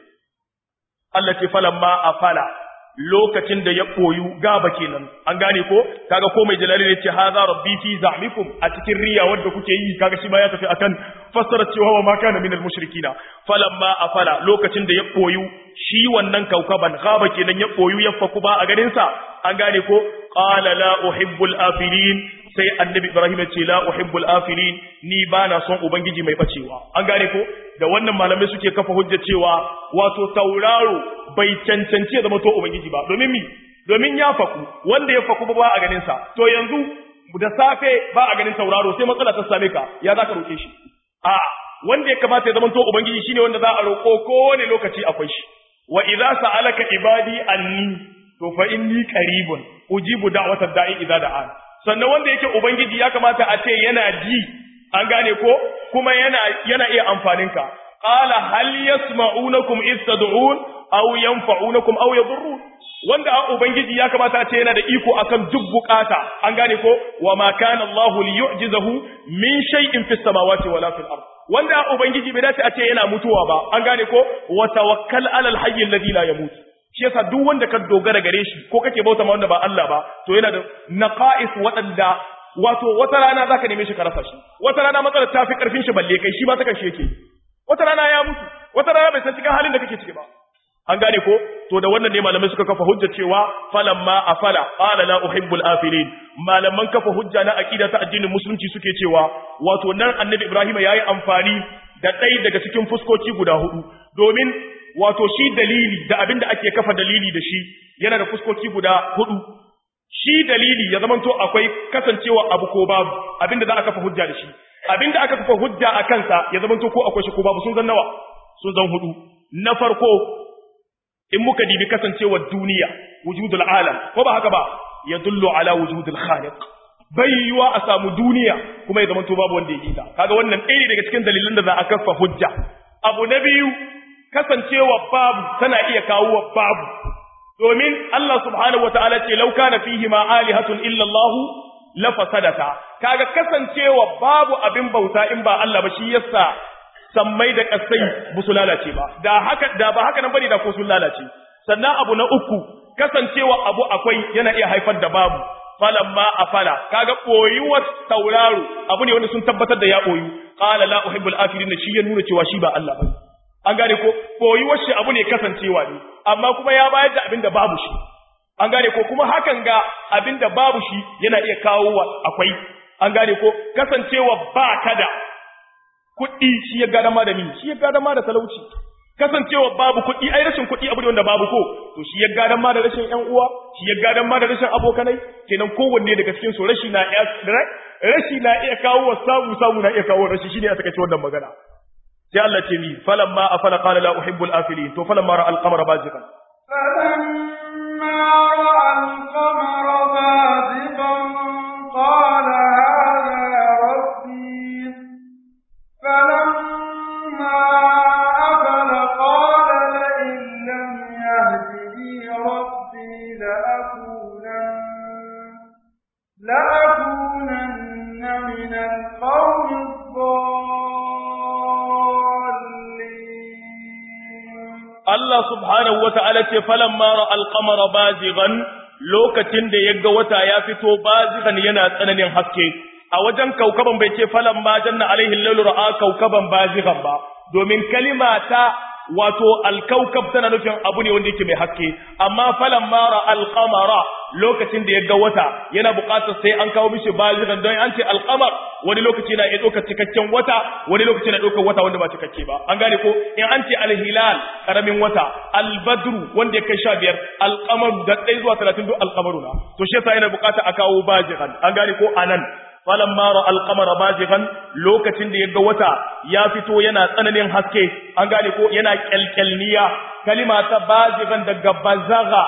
Allah ce falamma afala lokacin da ya koyu gaba kenan an gane ko kaga ko mai jalali ne ce hadha rabbi fi za'mikum a cikin riya wanda kuke yi kaga shi ma ya tafi akan fassara cewa wa ma kana minal mushrikina falamma afala lokacin da ya koyu shi wannan kaukaban gaba kenan ya koyu ya faku ba a garin sa an gane ko qala la uhibbul afilin sai annabi ibrahim ya ce la uhibbul afilin ni bana son ubangiji mai bacewa an gane ko da wannan malamai suke kafa hujja cewa wato tauraro bai cancanci ya zama to ubangiji ba domin mi domin ya faku wanda ya faku ba a ganin sa to yanzu da safe ba a ganin tauraro sai matsala ta same ka ya za ka roke shi a wanda ya kamata ya zama to ubangiji shine wanda za a roko kowane lokaci akwai shi wa idza sa'alaka ibadi anni to fa inni qaribun ujibu da'watad da'i idza da'an sannan wanda yake ubangiji ya kamata a ce yana ji an gane ko kuma yana yana iya amfanin ka qala hal yasma'unakum id tad'un aw yanfa'unakum aw yadurrun wanda a ubangiji ya kamata a ce yana da iko akan duk bukata an gane ko wa ma kana Allah liyu'jizahu min shay'in fis samawati wala fil ard wanda a ubangiji bai dace a ce yana mutuwa ba an gane ko wa tawakkal ala al hayy alladhi la yamut shi yasa duk wanda ka dogara gare shi ko kake bauta ma wanda ba Allah ba to yana da naqais waɗanda wato wata rana zaka neme shi ka rasa shi wata rana matsalar ta fi karfin shi balle kai shi ba ta kan shi yake wata rana ya mutu wata rana bai san cikin halin da kake ciki ba an gane ko to da wannan ne malamai suka kafa hujja cewa falamma afala qala la uhibbul afilin malaman kafa hujja na aqida ta addinin musulunci suke cewa wato nan annabi ibrahim yayi amfani da ɗaya daga cikin fuskoki guda hudu domin wato shi dalili da abin da ake kafa dalili da shi yana da fuskoki guda hudu shi dalili ya zamanto akwai kasancewa abu ko babu abinda za a kafa hujja da shi abinda aka kafa hujja a kansa ya zamanto ko akwai shi ko babu sun zan nawa sun zan hudu na farko in muka dibi kasancewar duniya wujudul alam ko ba haka ba ya dullu ala wujudul khaliq bai yiwa a samu duniya kuma ya zamanto babu wanda ya yi ta kaga wannan ɗaya daga cikin dalilan da za a kafa hujja abu na biyu kasancewa babu tana iya kawo babu domin Allah subhanahu wataala ce law kana fihi ma alihatun illa Allah la fasadata kaga kasancewa babu abin bauta in ba Allah ba shi yasa sammai da kasai bu su lalace ba da haka da ba haka nan bane da ko sun lalace sannan abu na uku kasancewa abu akwai yana iya haifar da babu falamma afala kaga koyuwar tauraro abu ne wanda sun tabbatar da ya koyu qala la uhibbul afirin shi ya nuna cewa shi ba Allah bane an gane ko koyuwar shi abu ne kasancewa ne amma kuma ya bayar da abin da babu shi an gane ko kuma hakan ga abin da babu shi yana iya kawo wa akwai an gane ko kasancewa ba ka da kuɗi shi ya gada ma da ni shi ya gada ma da talauci kasancewa babu kuɗi ai rashin kuɗi abu ne wanda babu ko to shi ya gada ma da rashin ƴan uwa shi ya gada ma da rashin abokanai kenan kowanne daga cikin su rashi na iya rashi na iya kawo wa samu samu na iya kawo rashi shine a takaice wannan magana sai Allah ce ni falamma afala qala la uhibbul afilin to falamma ra al-qamara baziqan فلما رأى القمر بازغا قال هذا ربي فلما أفل قال لئن لم يهدني ربي لأكونن لأكونن من القوم الضالين Allah subhanahu wa ta'ala ce falan mara alkamara bazigan lokacin da ya ga wata ya fito bazigan yana tsananin haske a wajen kaukaban bai ce falan ma janna alaihin lalura a kaukaban bazigan ba domin kalima ta wato alkaukab tana nufin abu ne wanda yake mai haske amma falan mara alkamara lokacin da ya ga wata yana buƙatar sai an kawo mishi bazigan don an ce alkamar wani lokaci na iya ɗaukar cikakken wata wani lokaci na ɗaukar wata wanda ba cikakke ba an gane ko in an ce alhilal karamin wata albadru wanda ya kai sha biyar alkamaru da ɗaya zuwa talatin duk alkamaru na to shi yasa yana buƙatar a kawo bazigan an gane ko anan falamma ra alqamara bazigan lokacin da yaga wata ya fito yana tsananin haske an gane ko yana kyalkyalniya kalima ta bazigan daga bazaga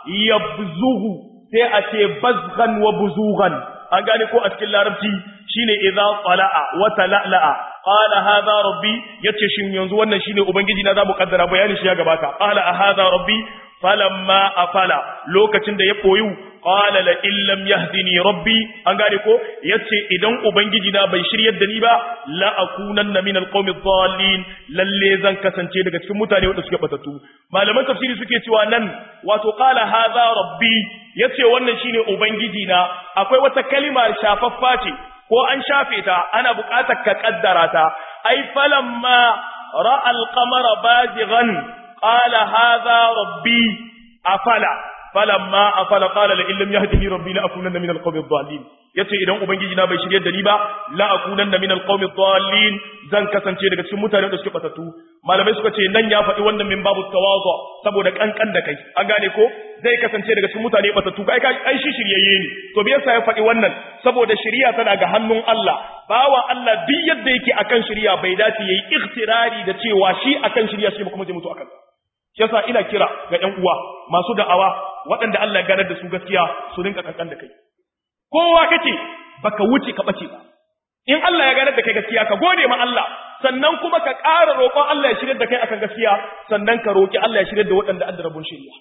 yabzuhu sai a ce bazgan wa buzughan an gane ko a cikin larabci shine idza tala'a wa tala'la'a qala hadha rabbi yace shin yanzu wannan shine ubangiji na zamu kaddara bayanin shi ya gabata qala hadha rabbi falamma afala lokacin da ya koyu qala la illam yahdini rabbi an gane ko yace idan ubangiji na bai shiryar da ni ba la akunanna min alqawmi dhallin lalle zan kasance daga cikin mutane wanda suke batattu malaman tafsiri suke cewa nan wato qala hadha rabbi yace wannan shine ubangiji na akwai wata kalima shafaffa ce ko an shafe ta ana buƙatar ka kaddara ta ai falamma ra'a alqamara bazighan qala hadha rabbi afala falamma afala qala la illam yahdini rabbi la akunanna min alqawmi adh-dhalin yace idan ubangiji na bai shiryar da ni ba la akunanna min alqawmi adh-dhalin zan kasance daga cikin mutanen da suke batatu malamai suka ce nan ya faɗi wannan min babu tawazu saboda kankan da kai an gane ko zai kasance daga cikin mutane batatu kai kai ai shi shiryayye ne to me yasa ya faɗi wannan saboda shiriya tana ga hannun Allah bawa Allah duk yadda yake akan shiriya bai dace yayi ikhtirari da cewa shi akan shiriya shi kuma zai mutu akan yasa ina kira ga ƴan uwa masu da'awa waɗanda Allah ya ganar da su gaskiya su rinka kankan da kai kowa kake baka wuce ka bace ba in Allah ya ganar da kai gaskiya ka gode ma Allah sannan kuma ka ƙara roƙon Allah ya shirya da kai akan gaskiya sannan ka roƙi Allah ya shirya da waɗanda an da rabon shirya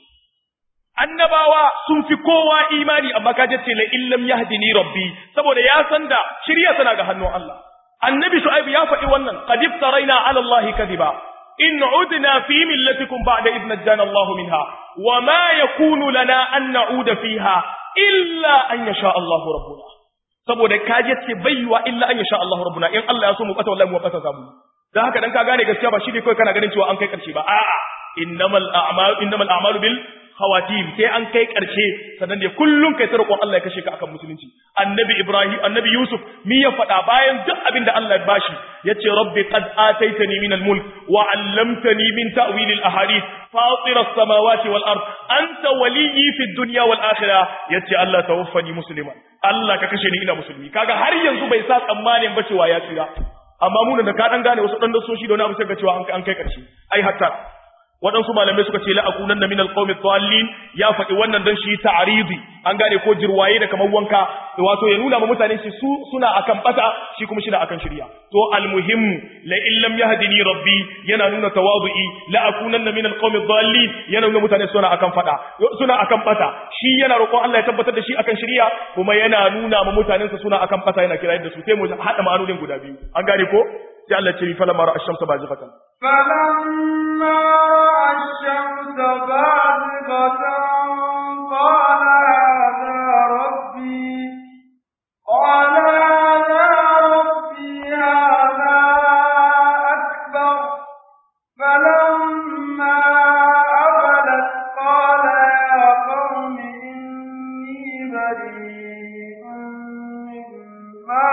annabawa sun fi kowa imani amma ka ce la illam yahdini rabbi saboda ya san da shirya tana ga hannun Allah annabi shu'aib ya faɗi wannan qad iftaraina ala allahi kadiba in udna fi millatikum ba'da idh najjana Allah minha wama yakunu lana an na'uda fiha illa an yasha Allahu rabbuna saboda kaje ce baiwa illa an yasha Allahu rabbuna in Allah ya so mu bata wallahi mu bata zamu dan haka dan ka gane gaskiya ba shi ne kai kana ganin cewa an kai karshe ba a'a innamal a'malu innamal a'malu bil khawatim sai an kai karshe sannan ne kullun kai ta roƙon Allah ya kashe ka akan musulunci annabi ibrahim annabi yusuf mi ya faɗa bayan duk abin da Allah ya bashi yace rabbi qad ataitani min al-mulk wa 'allamtani min ta'wil al-ahadith فاطر السماوات والأرض أنت ولي في الدنيا والآخرة يتي الله توفني مسلما الله ككشني إلى مسلمي كاغا har yanzu bai sa tsammanin ba cewa ya tsira amma mu da ka dan gane wasu dan dasoshi da wani abu sai ga cewa an kai karshe ai hatta waɗansu malamai suka ce la'akunan na minal qawmi dhallin ya faɗi wannan dan shi ta'ridi an gane ko jirwaye da kamar wanka wato ya nuna ma mutane shi su suna akan bata shi kuma shina akan shirya to almuhim la in lam yahdini rabbi yana nuna tawadu'i la'akunan na minal qawmi dhallin yana nuna mutane suna akan fada suna akan bata shi yana roƙon Allah ya tabbatar da shi akan shirya kuma yana nuna ma mutanen sa suna akan bata yana kira da su sai mu hada ma'anonin guda biyu an gane ko sai Allah ce fa lamma ra'a ash-shamsa bazighatan فلما رأى الشمس بازغة قال هذا ربي قال هذا ربي هذا أكبر فلما أفلت قال يا قوم إني بريء مما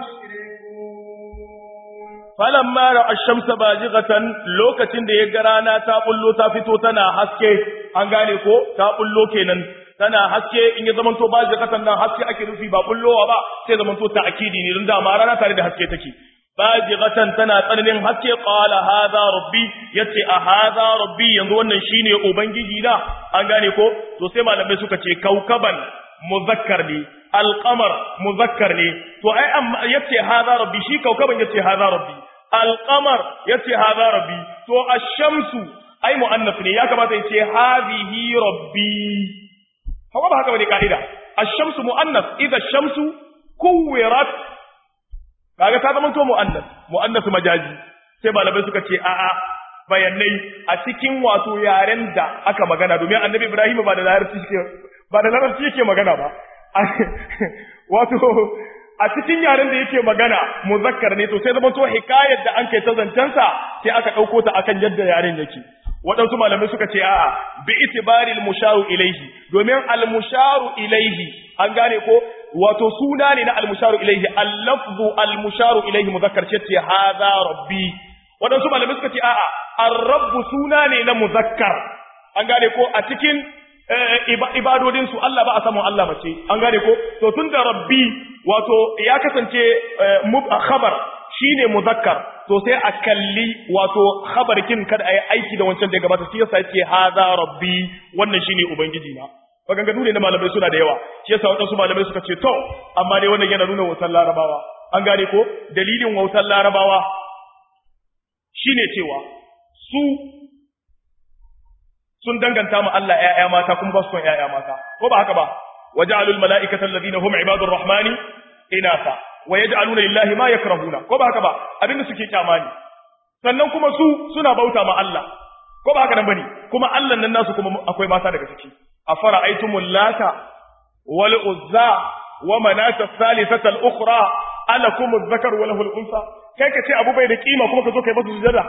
تشركون falamma ra'a ash-shamsa bazighatan lokacin da ya ga rana ta bullo ta fito tana haske an gane ko ta bullo kenan tana haske in ya zamanto bazighatan nan haske ake nufi ba bullowa ba sai zamanto ta'kidi ne don da ma rana tare da haske take bazighatan tana tsananin haske qala hadha rabbi yace a hadha rabbi yanzu wannan shine ubangiji na an gane ko to sai malamai suka ce kaukaban muzakkar ne alqamar muzakkar ne to ai amma yace hadha rabbi shi kaukaban yace hadha rabbi alqamar yace hadha rabbi to ash-shamsu ai muannas ne ya kamata yace hadhihi rabbi hawa ba haka bane kaida ash-shamsu muannas idha ash-shamsu kuwirat kaga ta zama to muannas muannas majazi sai malamai suka ce a'a bayanai a cikin wato yaren da aka magana domin annabi Ibrahim ba da larabci yake ba da larabci yake magana ba wato a cikin yaren da yake magana muzakkar ne to sai zama to hikayar da an kai ta zancensa sai aka ɗauko ta akan yadda yaren yake waɗansu malamai suka ce a'a bi itibari al-musharu ilaihi domin al-musharu ilaihi an gane ko wato suna ne na al-musharu ilaihi al-lafzu al-musharu ilaihi muzakkar ce ce hadha rabbi waɗansu malamai suka ce a'a ar-rabbu suna ne na muzakkar an gane ko a cikin ibadodin su Allah ba a samun Allah mace an gane ko to tunda rabbi wato ya kasance khabar shine muzakkar to sai a kalli wato khabarkin kada ayi aiki da wancan da gabata shi yasa yace hadha rabbi wannan shine ubangiji na maganganu ne na malamai suna da yawa shi yasa wadansu malamai suka ce to amma dai wannan yana nuna wautar larabawa an gane ko dalilin wautar larabawa shine cewa su sun danganta mu Allah ƴaƴa mata kuma ba su son ƴaƴa mata ko ba haka ba waja'alul mala'ikata alladhina hum ibadur rahmani inasa wa yaj'aluna lillahi ma yakrahuna ko ba haka ba abinda suke kyamani sannan kuma su suna bauta ma Allah ko ba haka nan bane kuma Allah nan nasu kuma akwai mata daga ciki afara aitumul lata wal uzza wa manata thalithata al ukhra alakum adh-dhakar wa lahu al-unsa kai ka ce abu bai da kima kuma ka zo kai masa sujada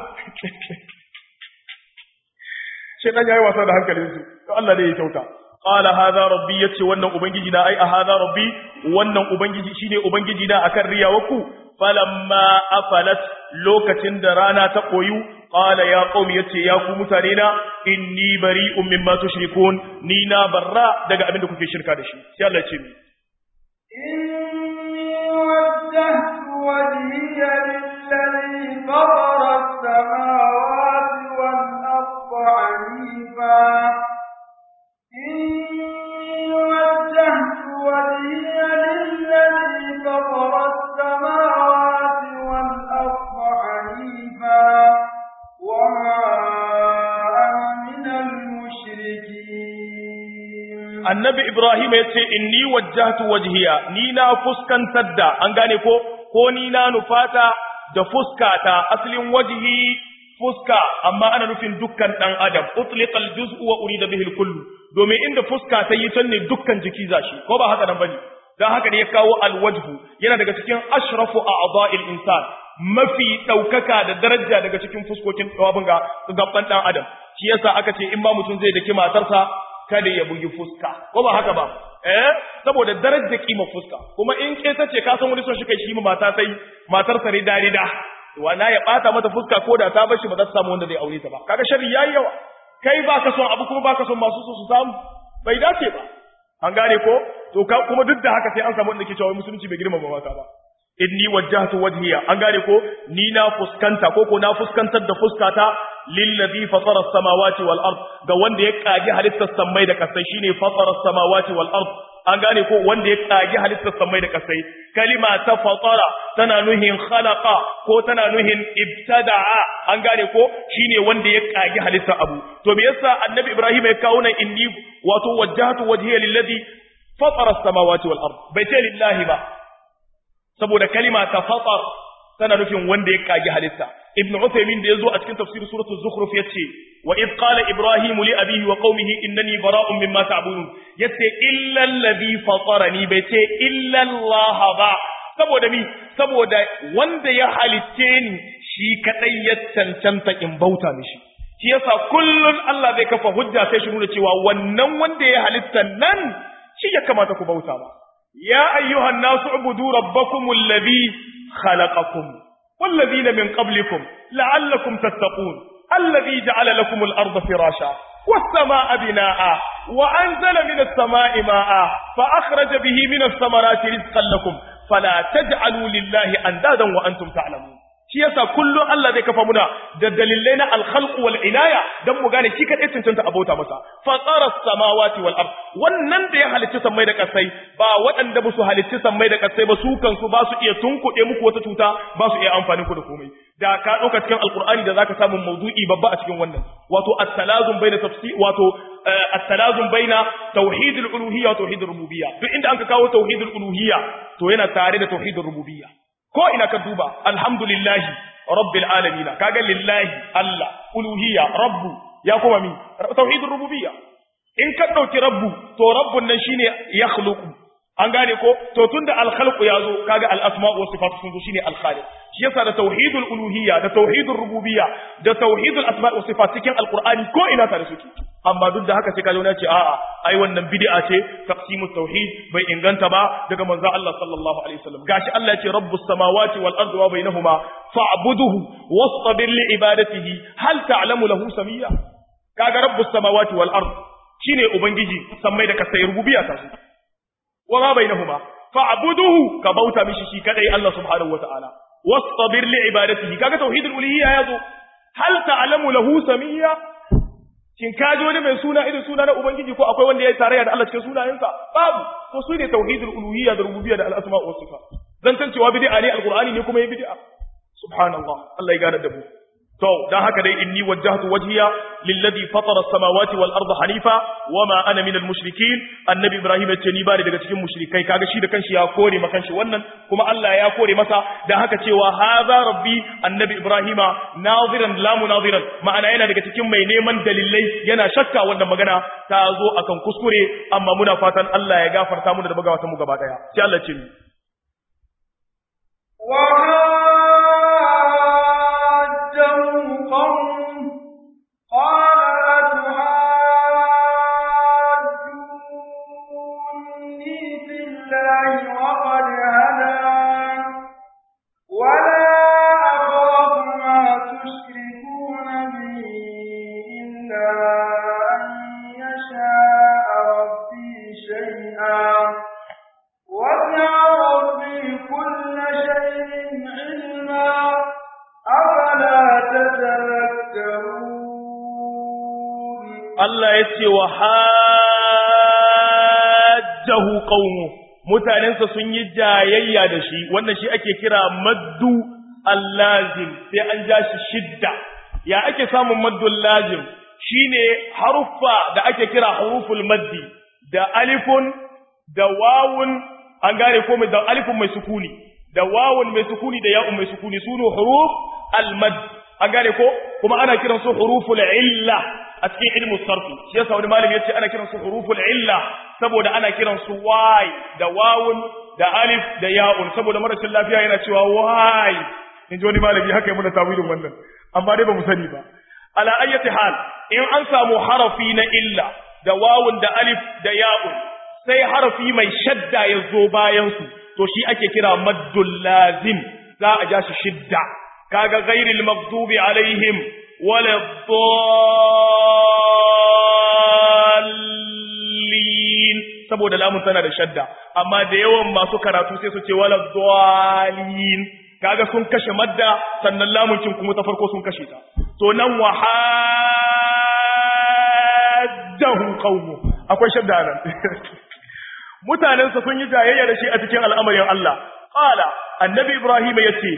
shi dan yayi wasa da hankalin su to Allah ne ya kyauta qala hadha rabbi yace wannan ubangiji na ai a hadha rabbi wannan ubangiji shine ubangiji na akan riyawaku falamma afalat lokacin da rana ta koyu qala ya qaumi yace ya ku mutane na inni bari'un mimma tushrikun ni na barra daga abin da kuke shirka da shi sai Allah ya ce mi إني وجهت وجهي للذي فطر السماوات والأرض حنيفا إني وجهت وجهي للذي فطر السماوات والأرض حنيفا وما أنا من المشركين annabi Ibrahim ya ce inni wajjahtu wajhiya ni na fuskantar da an gane ko ko ni na nufata da fuskata asalin wajhi fuska amma ana nufin dukkan dan adam utliqal juz'u wa urida bihi al domin inda fuska ta yi can ne dukkan jiki zashi ko ba haka nan bane dan haka ne ya kawo alwajhu yana daga cikin ashrafu a'dha'il insan mafi daukaka da daraja daga cikin fuskokin tsawabin ga gaban dan adam shi yasa aka ce in ba mutum zai daki matarsa kada ya bugi fuska ko ba haka ba eh saboda darajar kima fuska kuma in ke tace ka san wani son shi kai shi mata sai matar sa rida rida wala ya bata mata fuska ko da ta bar shi ba za ta samu wanda zai aure ta ba kaga sharri yayi yawa kai ba ka son abu kuma ba ka son masu so su samu bai dace ba an gane ko to kuma duk da haka sai an samu wanda ke cewa musulunci bai girmama mata ba inni wajjahtu wajhiya an gane ko ni na fuskanta ko ko na fuskantar da fuskata lillazi fatara samawati wal ard ga wanda ya kage halittar samai da kasai shine fatara samawati wal ard an gane ko wanda ya kage halittar samai da kasai kalima ta fatara tana nuhin khalaqa ko tana nuhin ibtada'a an gane ko shine wanda ya kage halittar abu to me yasa annabi ibrahim ya kawo nan inni wato wajjahtu wajhiya lillazi fatara samawati wal ard bai ce lillahi ba saboda kalima ta fatar tana nufin wanda ya kage halitta ibn Uthaymeen da yazo a cikin tafsir suratul zukhruf yace wa id qala ibrahim li abihi wa qaumihi innani bara'un mimma ta'budun yace illa alladhi fatarani bai ce illa Allah ba saboda mi saboda wanda ya halitte ni shi kadai ya cancanta in bauta mishi shi yasa kullun Allah zai kafa hujja sai shi nuna cewa wannan wanda ya halitta nan shi ya kamata ku bauta ba يا أيها الناس اعبدوا ربكم الذي خلقكم والذين من قبلكم لعلكم تتقون الذي جعل لكم الأرض فراشا والسماء بناء وأنزل من السماء ماء فأخرج به من الثمرات رزقا لكم فلا تجعلوا لله أندادا وأنتم تعلمون shi yasa kullum Allah zai kafa muna da dalilai na alkhalq wal inaya dan mu gane shi kadai cancanta abota masa fatara samawati wal ard wannan da ya halicci sammai da kasai ba waɗanda ba su halicci sammai da kasai ba su kansu ba su iya tunkuɗe muku wata cuta ba su iya amfani ku da komai da ka ɗauka cikin alqur'ani da zaka samu mawdu'i babba a cikin wannan wato at-talazum baina tafsir wato at-talazum baina tauhid al-uluhiyya wa tauhid ar-rububiyya duk inda anka kawo tauhid al-uluhiyya to yana tare da tauhid ar-rububiyya ko ina ka duba alhamdulillahi rabbil alamin kaga lillahi Allah uluhiyya rabbu ya kuma mi tauhidur rububiyya in ka dauki rabbu to rabbun nan shine yakhluqu an gane ko to tunda al-khalqu yazo kaga al-asma wa sifatu sun zo shine al-khaliq shi yasa da tauhidul uluhiyya da tauhidur rububiyya da tauhidul asma wa sifat cikin al-qur'ani ko ina tare suke amma duk da haka sai kaje wani ce a'a ai wannan bid'a ce taqsimut tauhid bai inganta ba daga manzo Allah sallallahu alaihi wasallam gashi Allah ya ce rabbus samawati wal ardi wa bainahuma fa'buduhu wastabir li ibadatihi hal ta'lamu lahu samiyya kaga rabbus samawati wal ardi shine ubangiji sammai da kasai rububiyya ta su wa ma bainahuma fa'buduhu ka bauta mishi shi kadai Allah subhanahu wataala wastabir li ibadatihi kaga tauhidul uluhiyya yazo hal ta'lamu lahu samiyya shin ka ji wani mai suna irin suna na ubangiji ko akwai wanda ya yi tarayya da Allah cikin sunayensa babu to su ne tauhidul uluhiyya da rububiyya da al-asma wa sifat zan san cewa bid'a ne alqur'ani ne kuma ya bid'a subhanallah Allah ya gane da mu to dan haka dai inni wajjahtu wajhiya lilladhi fatara as-samawati wal arda hanifa wama ana minal mushrikeen annabi ibrahim yace ni bani daga cikin mushrikai kaga shi da kanshi ya kore maka kanshi wannan kuma Allah ya kore masa dan haka cewa hadha rabbi annabi ibrahima naziran la munadiran ma'ana yana daga cikin mai neman dalilai yana shakka wannan magana ta zo akan kuskure amma muna fatan Allah ya gafarta mu da bagawatan mu gaba daya sai Allah ce ni Allah ya ce wa hajjahu qaumu mutanensa sun yi jayayya da shi wannan shi ake kira maddu allazim sai an ja shi shidda ya ake samun maddul lazim shine haruffa da ake kira huruful maddi da alifun da wawun an gane ko da alifun mai sukuni da wawun mai sukuni da ya'un mai sukuni sunu huruf al-madd an gane ko kuma ana kiransu huruful illa a cikin ilmu sarfi shi yasa wani malami yace ana kiransu huruful illa saboda ana kiransu wai da wawun da alif da ya'un saboda marashin lafiya yana cewa wai in ji wani malami haka yi muna tawilin wannan amma dai ba mu sani ba ala ayyati hal in an samu harafi na illa da wawun da alif da ya'un sai harafi mai shadda ya zo bayan su to shi ake kira maddul lazim za a ja shi shidda kaga ghairil maghdubi alaihim wala saboda lamun tana da shadda amma da yawan masu karatu sai su ce wala dhalin kaga sun kashe madda sannan lamun kin kuma ta farko sun kashe ta to nan wa hajjahu qaumu akwai shadda nan mutanen sa sun yi jayayya da shi a cikin al'amarin Allah qala annabi ibrahim yace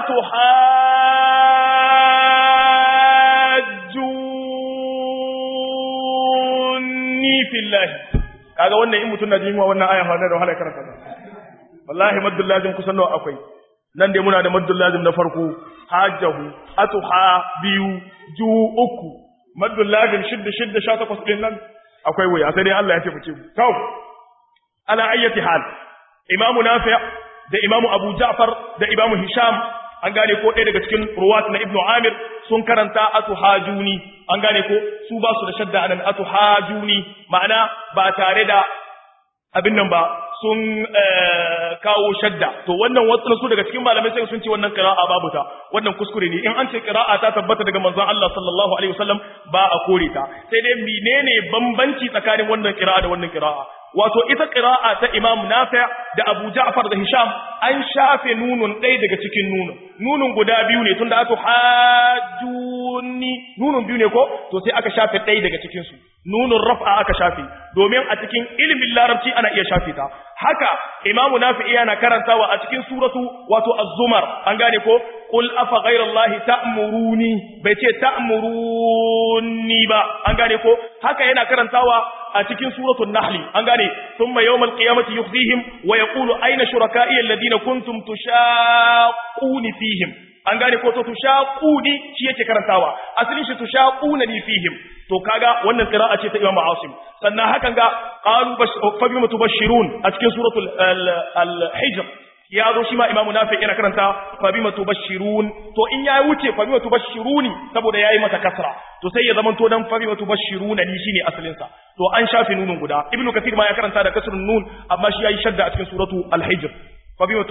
atuhajjuni fillahi kaga wannan in mutun na jin wannan aya fa da wahala karanta wallahi maddul lazim kusan nawa akwai nan dai muna da maddul lazim na farko hajjahu atuha biyu ju uku maddul lazim shidda shidda sha takwas din nan akwai waya sai dai Allah ya taimake mu to ala ayyati hal imamu nafi da imamu abu ja'far da imamu hisham an gane ko ɗaya daga cikin ruwat na ibnu amir sun karanta atuhajuni an gane ko su ba su da shadda anan atuhajuni ma'ana ba tare da abin nan ba sun kawo shadda to wannan wasu su daga cikin malamai sai sun ce wannan qira'a babu ta wannan kuskure ne in an ce qira'a ta tabbata daga manzon Allah sallallahu alaihi wasallam ba a kore ta sai dai menene bambanci tsakanin wannan qira'a da wannan qira'a wato ita qira'a ta Imam Nafi' da Abu Ja'far da Hisham an shafe nunun ɗaya daga cikin nunun nunun guda biyu ne tunda aka hajjuni nunun biyu ne ko to sai aka shafe ɗaya daga cikin su nunun raf'a aka shafe domin a cikin ilimin larabci ana iya shafe ta haka Imam Nafi' yana karantawa a cikin suratu wato Az-Zumar an gane ko qul afa ghayrallahi ta'muruni bai ce ta'muruni ba an gane ko haka yana karantawa a cikin suratul nahl an gane thumma yawmal qiyamati yukhzihim wa yaqulu ayna shuraka'i alladhina kuntum tushaquni fihim an gane ko to tushaquni shi yake karantawa asalin shi tushaquna ni fihim to kaga wannan qira'a ce ta Imam Asim sannan hakan ga qalu fa bima tubashirun a cikin suratul al-hijr ya zo shi ma imamu nafi yana karanta fa bima tubashirun to in ya wuce fa bima tubashiruni saboda yayi mata kasra to sai ya zaman to dan fa bima tubashiruna ni shine asalin sa to an shafi nunun guda ibnu kathir ma ya karanta da kasrun nun amma shi yayi shadda a cikin suratu al-hijr fa bima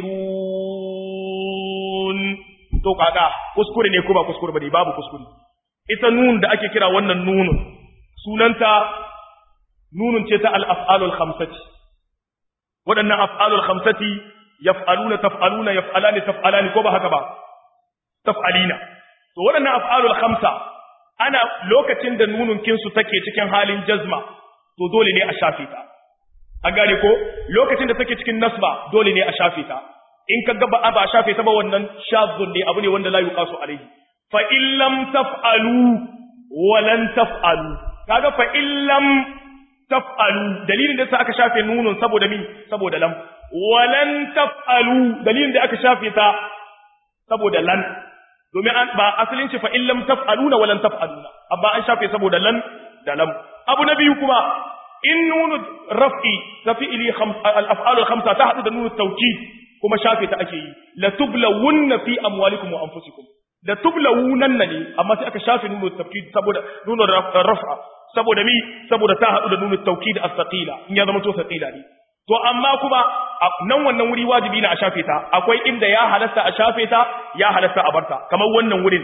tubashirun to kaga kuskure ne ko ba kuskure bane babu kuskure ita nun da ake kira wannan nunun sunanta nunun ce ta al-af'alul khamsati waɗannan af'alul khamsati yaf'aluna taf'aluna yaf'alani taf'alani ko ba haka ba taf'alina to waɗannan af'alul khamsa ana lokacin da nunun kinsu take cikin halin jazma to dole ne a shafe ta an gane ko lokacin da take cikin nasba dole ne a shafe ta in ka gaba ba a shafe ta ba wannan shazun ne abu ne wanda la yuqasu alayhi fa in lam taf'alu wa lan taf'alu kaga fa in lam taf'alu dalilin da yasa aka shafe nunun saboda mi saboda lam walan taf'alu dalilin da aka shafe ta saboda lan domin an ba asalin shi fa in lam taf'aluna walan taf'aluna amma an shafe saboda lan da lam abu na biyu kuma in nunu raf'i ta fi'ili al-af'al al-khamsa ta hadu da nunu tawkid kuma shafe ta ake yi la tublawunna fi amwalikum wa anfusikum la tublawunanna ne amma sai aka shafe nunu tawkid saboda nunu raf'a saboda mi saboda ta hadu da nunu tawkid as-saqila in ya zama to saqila ne to amma kuma nan wannan wuri wajibi na a shafe ta akwai inda ya halasta a shafe ta ya halasta a barta kamar wannan wurin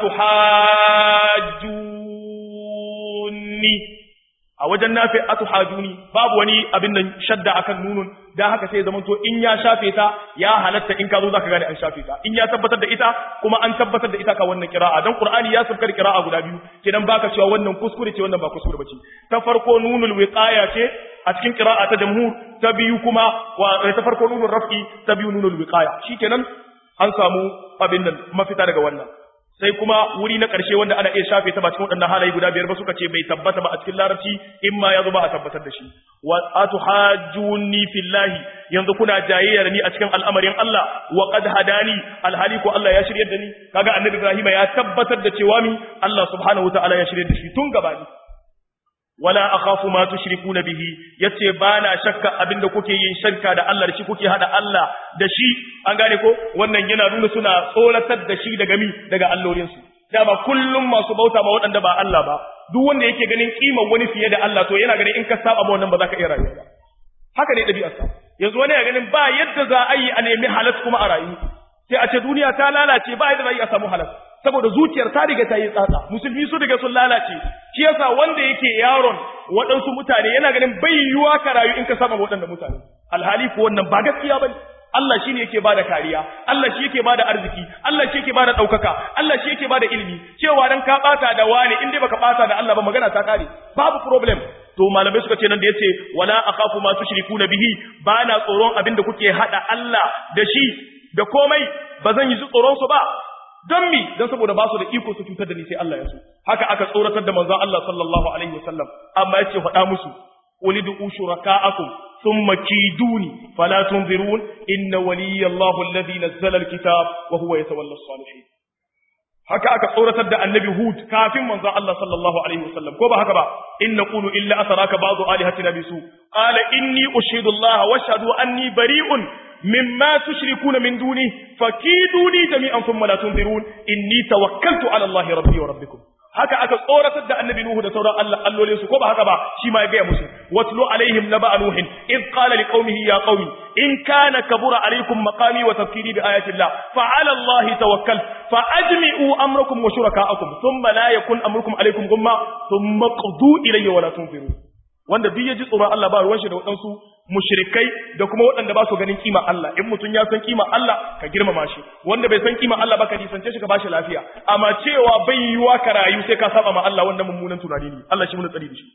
atuhajuni a wajen nafi atuhajuni babu wani abin nan shadda akan nunun dan haka sai zaman to in ya shafe ta ya halatta in ka zo zaka gane an shafe ta in ya tabbatar da ita kuma an tabbatar da ita ka wannan kira'a dan qur'ani ya sabkar kira'a guda biyu kidan baka cewa wannan kuskure ce wannan ba kuskure bace ta farko nunul wiqaya ce a cikin qira'a ta jamhur ta biyu kuma wa ta farko nunul raf'i ta biyu nunul wiqaya shikenan an samu abin nan mafita daga wannan sai kuma wuri na ƙarshe wanda ana iya shafe ta ba cikin waɗannan halaye guda biyar ba suka ce bai tabbata ba a cikin larabci in ma ya zo ba a tabbatar da shi wa atuhajjuni fillahi yanzu kuna jayayya da ni a cikin al'amarin Allah wa qad hadani alhali ko Allah ya shiryar da ni kaga annabi Ibrahim ya tabbatar da cewa mi Allah subhanahu wataala ya shiryar da shi tun gabani wala akhafu ma tushrikuna bihi yace bana shakka abinda kuke yin shirka da Allah da shi kuke hada Allah da shi an gane ko wannan yana nuna suna tsoratar da shi daga mi daga allolin su dama kullum masu bauta ma waɗanda ba Allah ba duk wanda yake ganin kimar wani fiye da Allah to yana ganin in ka saba ma wannan ba za ka iya rayuwa ba haka ne ɗabi'arsa yanzu wani ya ganin ba yadda za a yi a nemi halas kuma a rayu sai a ce duniya ta lalace ba yadda za a yi a samu halas saboda zuciyar ta riga ta yi tsatsa musulmi su riga sun lalace shi yasa wanda yake yaron waɗansu mutane yana ganin bai yiwuwa ka rayu in ka saba waɗanda mutane alhali ko wannan ba gaskiya bane Allah shine yake bada kariya Allah shi yake bada arziki Allah shi yake bada daukaka Allah shi yake bada ilimi cewa dan ka bata da wani in dai baka bata da Allah ba magana ta kare babu problem to malamai suka ce nan da yace wala akhafu ma tushrikuna bihi bana tsoron abinda kuke hada Allah da shi da komai bazan yi tsoron su ba don mi don saboda ba su da iko su cutar da ni sai Allah ya so haka aka tsoratar da manzon Allah sallallahu alaihi wasallam amma yace faɗa musu ulidu shuraka'akum ثم كيدوني فلا تنظرون إن ولي الله الذي نزل الكتاب وهو يتولى الصالحين haka aka tsoratar da annabi Hud kafin manzon Allah sallallahu alaihi wasallam ko ba haka ba in naqulu illa asaraka ba'du alihatina bisu qala inni ushidu Allah wa ashhadu anni bari'un mimma tushrikuna min duni fakiduni jami'an thumma la tunzirun inni tawakkaltu ala Allah rabbi wa rabbikum haka aka tsoratar da annabi Nuhu da sauran Allah allolin su ko ba haka ba shi ma ya gaya musu watlu alaihim naba nuhin id qala liqaumihi ya qaumi in kana kabura alaikum maqami wa tafkiri bi ayati Allah fa ala Allah tawakkal fa ajmi'u amrakum wa shuraka'akum thumma la yakun amrukum alaikum gumma thumma qdu ilayya wa la tunziru wanda duk ya ji tsoron Allah ba ruwan shi da waɗansu mushrikai da kuma waɗanda ba su ganin kima Allah in mutum ya san kima Allah ka girmama shi wanda bai san kima Allah ba ka nisance shi ka bashi lafiya amma cewa bai yiwa ka rayu sai ka saba ma Allah wannan mummunan tunani ne Allah shi mun tsari da shi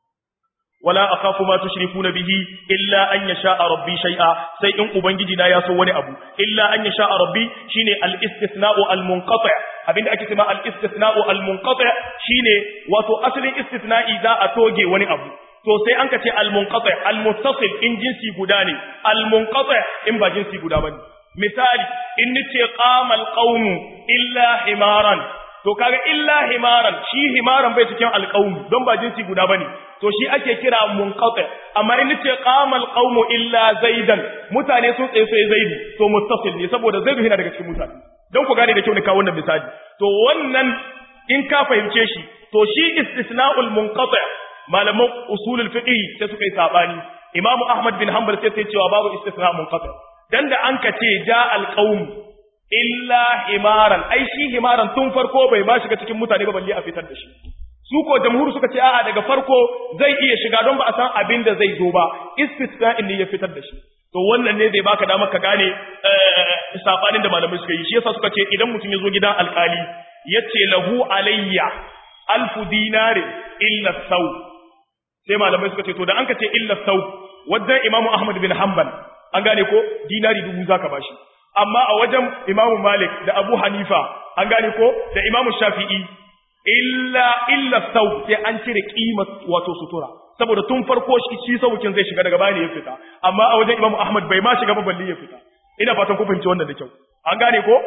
wala akhafu ma tushrikuna bihi illa an yasha rabbi shay'a sai in ubangiji na ya so wani abu illa an yasha rabbi shine al-istithna'u al-munqati' abinda ake cewa al-istithna'u al-munqati' shine wato asalin istithna'i za a toge wani abu to sai an ka ce al-munqati al-muttasil in jinsi guda ne al-munqati in ba jinsi guda bane misali in nace qama al-qawm illa himaran to kaga illa himaran shi himaran bai cikin al-qawm don ba jinsi guda bane to shi ake kira munqati amma in nace qama al-qawm illa zaidan mutane sun tsaye sai zaidi to muttasil ne saboda zaidu yana daga cikin mutane don ku gane da kyau ne ka wannan misali to wannan in ka fahimce shi to shi istisna'ul munqati malaman usulul fiqh sai suka yi sabani imamu ahmad bin hanbal sai sai cewa babu istisna munqati dan da an ka ce ja alqaum illa himaran ai shi himaran tun farko bai ma shiga cikin mutane ba balle a fitar da shi su ko jamhur suka ce a'a daga farko zai iya shiga don ba a san abin da zai zo ba istisna'in ne ya fitar da shi to wannan ne zai baka damar ka gane sabanin da malamai suka yi shi yasa suka ce idan mutum ya zo gidan alkali yace lahu alayya alfu dinari illa sau sai malamai suka ce to da an ka ce illa sau wajen imamu ahmad bin hanbal an gane ko dinari dubu zaka bashi amma a wajen imamu malik da abu hanifa an gane ko da imamu shafi'i illa illa sau sai an cire kimar wato sutura saboda tun farko shi shi saukin zai shiga daga bani ya fita amma a wajen imamu ahmad bai ma shiga ba balle ya fita ina fatan ku fahimci wannan da kyau an gane ko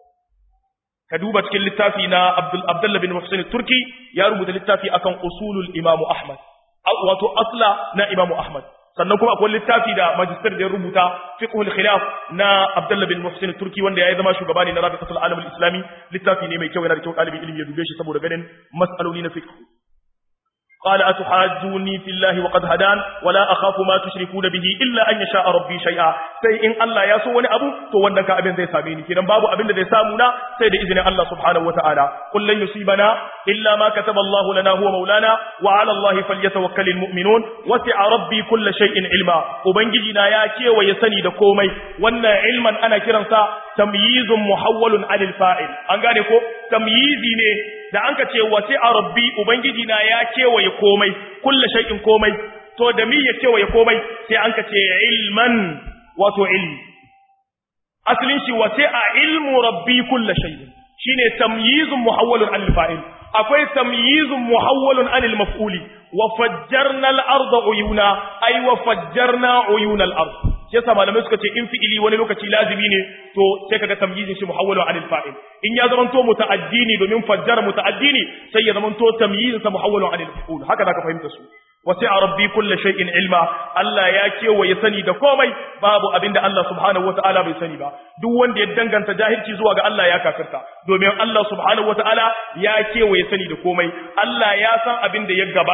ka duba cikin littafi na Abdul Abdullah bin Muhsin Turki ya rubuta littafi akan usulul Imam Ahmad wato asla na Imam Ahmad sannan kuma akwai littafi da magister da ya rubuta fiqhul khilaf na Abdullah bin Muhsin Turki wanda ya zama shugaba ne na Rabi'atul Alam al-Islami littafi ne mai kyau yana da kyau ɗalibin ilimi ya dube shi saboda ganin mas'aloli na fiqh قال أتحاجوني في الله وقد هدان ولا أخاف ما تشركون به إلا أن يشاء ربي شيئا سي إن الله يسو وني أبو تو وندك أبن زي ساميني كنا بابو أبن زي سامونا سيد إذن الله سبحانه وتعالى قل لن يصيبنا إلا ما كتب الله لنا هو مولانا وعلى الله فليتوكل المؤمنون وسع ربي كل شيء علما وبنجينا يا كي ويسني دكومي وأن علما أنا كرنسا تمييز محول عن الفاعل أنغاني كو تمييزي ne da an ka ce wace a rabbi ubangiji na ya kewaye komai kulle shay'in komai to da mi ya kewaye komai sai an ka ce ilman wato ilmi asalin shi wace a ilmu rabbi kulle shay'in shine tamyizun muhawwalun anil fa'il akwai tamyizun muhawwalun anil maf'uli wa fajjarna al-arda uyuna ay wa fajjarna uyuna al-ard shi yasa malamai suka ce in fi'ili wani lokaci lazimi ne to sai kaga tamyizin shi muhawwalu anil fa'il in ya zamanto muta'addi ne domin fajjara muta'addi ne sai ya zamanto tamyizin sa muhawwalu anil maf'ul haka zaka fahimta su wasi'a rabbi kulli shay'in ilma Allah ya kewaye sani da komai babu abinda Allah subhanahu wata'ala bai sani ba duk wanda ya danganta jahilci zuwa ga Allah ya kafirta domin Allah subhanahu wata'ala ya kewaye sani da komai Allah ya san abinda ya gabata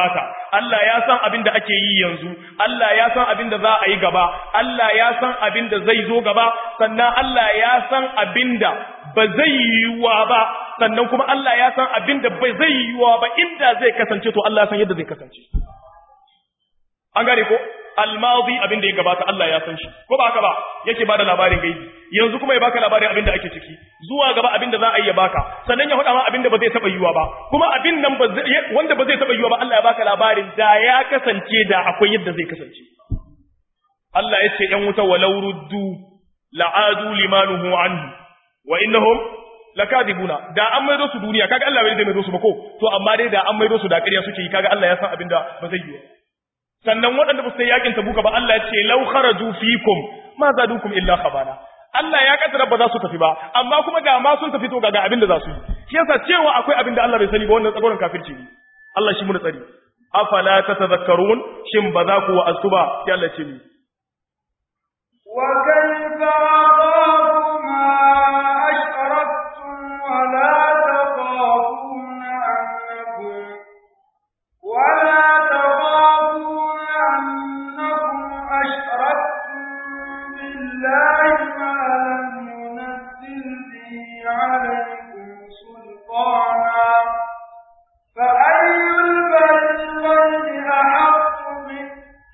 Allah ya san abin da ake yi yanzu Allah ya san abin da za a yi gaba Allah ya san abin da zai zo gaba sannan Allah ya san abin da ba zai yiwuwa ba sannan kuma Allah ya san abin da ba zai yiwuwa ba inda zai kasance to Allah ya san yadda zai kasance an gane ko almadi abin da ya gabata Allah ya san shi ko ba haka ba yake bada labarin gaibi yanzu kuma ya baka labarin abin da ake ciki zuwa gaba abin da za a yi ya baka sannan ya faɗa ma abin da ba zai taɓa yiwa ba kuma abin nan wanda ba zai taɓa yiwa ba Allah ya baka labarin da ya kasance da akwai yadda zai kasance Allah ya ce ‘yan wuta walau ruddu la'adu limanuhu anhu wa innahum lakadibuna da an maido su duniya kaga Allah bai zai maido su ba ko to amma dai da an maido su da ƙarya suke yi kaga Allah ya san abin da ba zai yiwa sannan waɗanda ba su yi yakin tabuka ba Allah ya ce law kharaju fikum ma zadukum illa khabana Allah ya kaddara ba za su tafi ba amma kuma ga ma sun tafi to ga abin da za su yi shi yasa cewa akwai abin da Allah bai sani ba wannan tsagoran kafirci ne Allah shi muna tsari afala tatadhakkarun shin ba za ku wa'azu ba sai Allah ce ni wa kayfa aqamu ma ashraktum wa la taqafuna annakum wa la بالله ما لم ينزل به عليكم سلطانا فأي الفريقين أحق به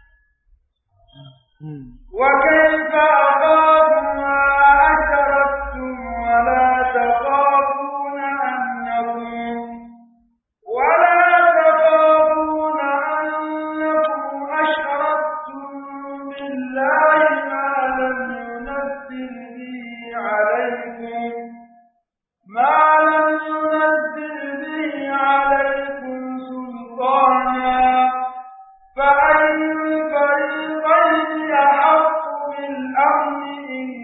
وكيف أخاف ما أشركتم ولا تخافون أنكم ولا تخافون أنكم أشركتم بالله ما لم ينزل به عليكم ما لم ينزل به عليكم سلطانا فأي الفريقين أحق بالأمن إن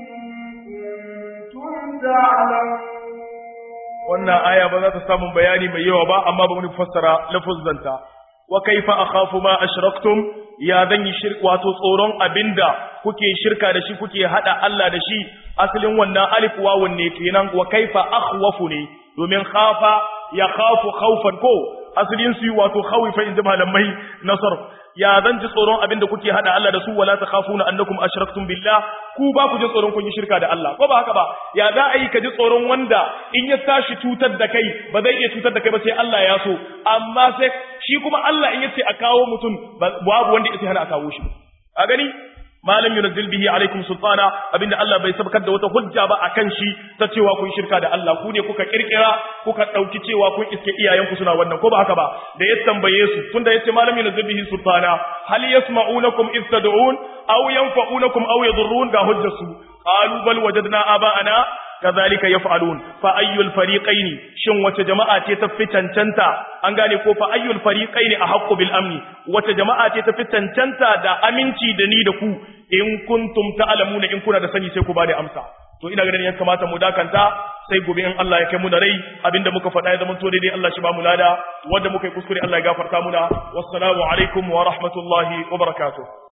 كنتم تعلمون wannan aya ba za ta samu bayani mai yawa ba amma ba mu fassara lafuzzanta wa kaifa akhafu ma ashraktum ya zan yi shirka wato tsoron abinda kuke shirka da shi kuke hada Allah da shi asalin wannan alif wawun ne kenan wa kaifa akhwafu ne domin khafa ya khafu khawfan ko asalin su wato khawifa inda malamai nasar ya zan ji tsoron abinda kuke hada Allah da su wala takhafuna annakum ashraktum billah ku ba ku ji tsoron kun yi shirka da Allah ko ba haka ba ya za a yi ka ji tsoron wanda in ya tashi cutar da kai ba zai iya cutar da kai ba sai Allah ya so amma sai shi kuma Allah in yace a kawo mutum babu wanda yake hana a kawo shi a gani malam yunzil bihi alaikum sultana abinda Allah bai sabkar da wata hujja ba akan shi ta cewa kun shirka da Allah ku ne kuka kirkira kuka dauki cewa kun iske iyayenku suna wannan ko ba haka ba da ya tambaye su tunda yace malam yunzil bihi sultana hal yasma'unakum if tad'un aw yanfa'unakum aw yadurrun ga hujjarsu qalu bal wajadna aba'ana kazalika yaf'alun fa ayyul fariqaini shin wace jama'a ce ta fi cancanta an gane ko fa ayyul fariqaini ahqqu bil amni wace jama'a ce ta fi cancanta da aminci da ni da ku in kuntum ta'lamuna in kuna da sani sai ku bada amsa to ina ganin ya kamata mu dakanta sai gobe in Allah ya kai mu da rai abinda muka faɗa ya zama to daidai Allah shi ba mu lada wanda muka yi kuskure Allah ya gafarta muna wassalamu alaikum wa rahmatullahi wa barakatuh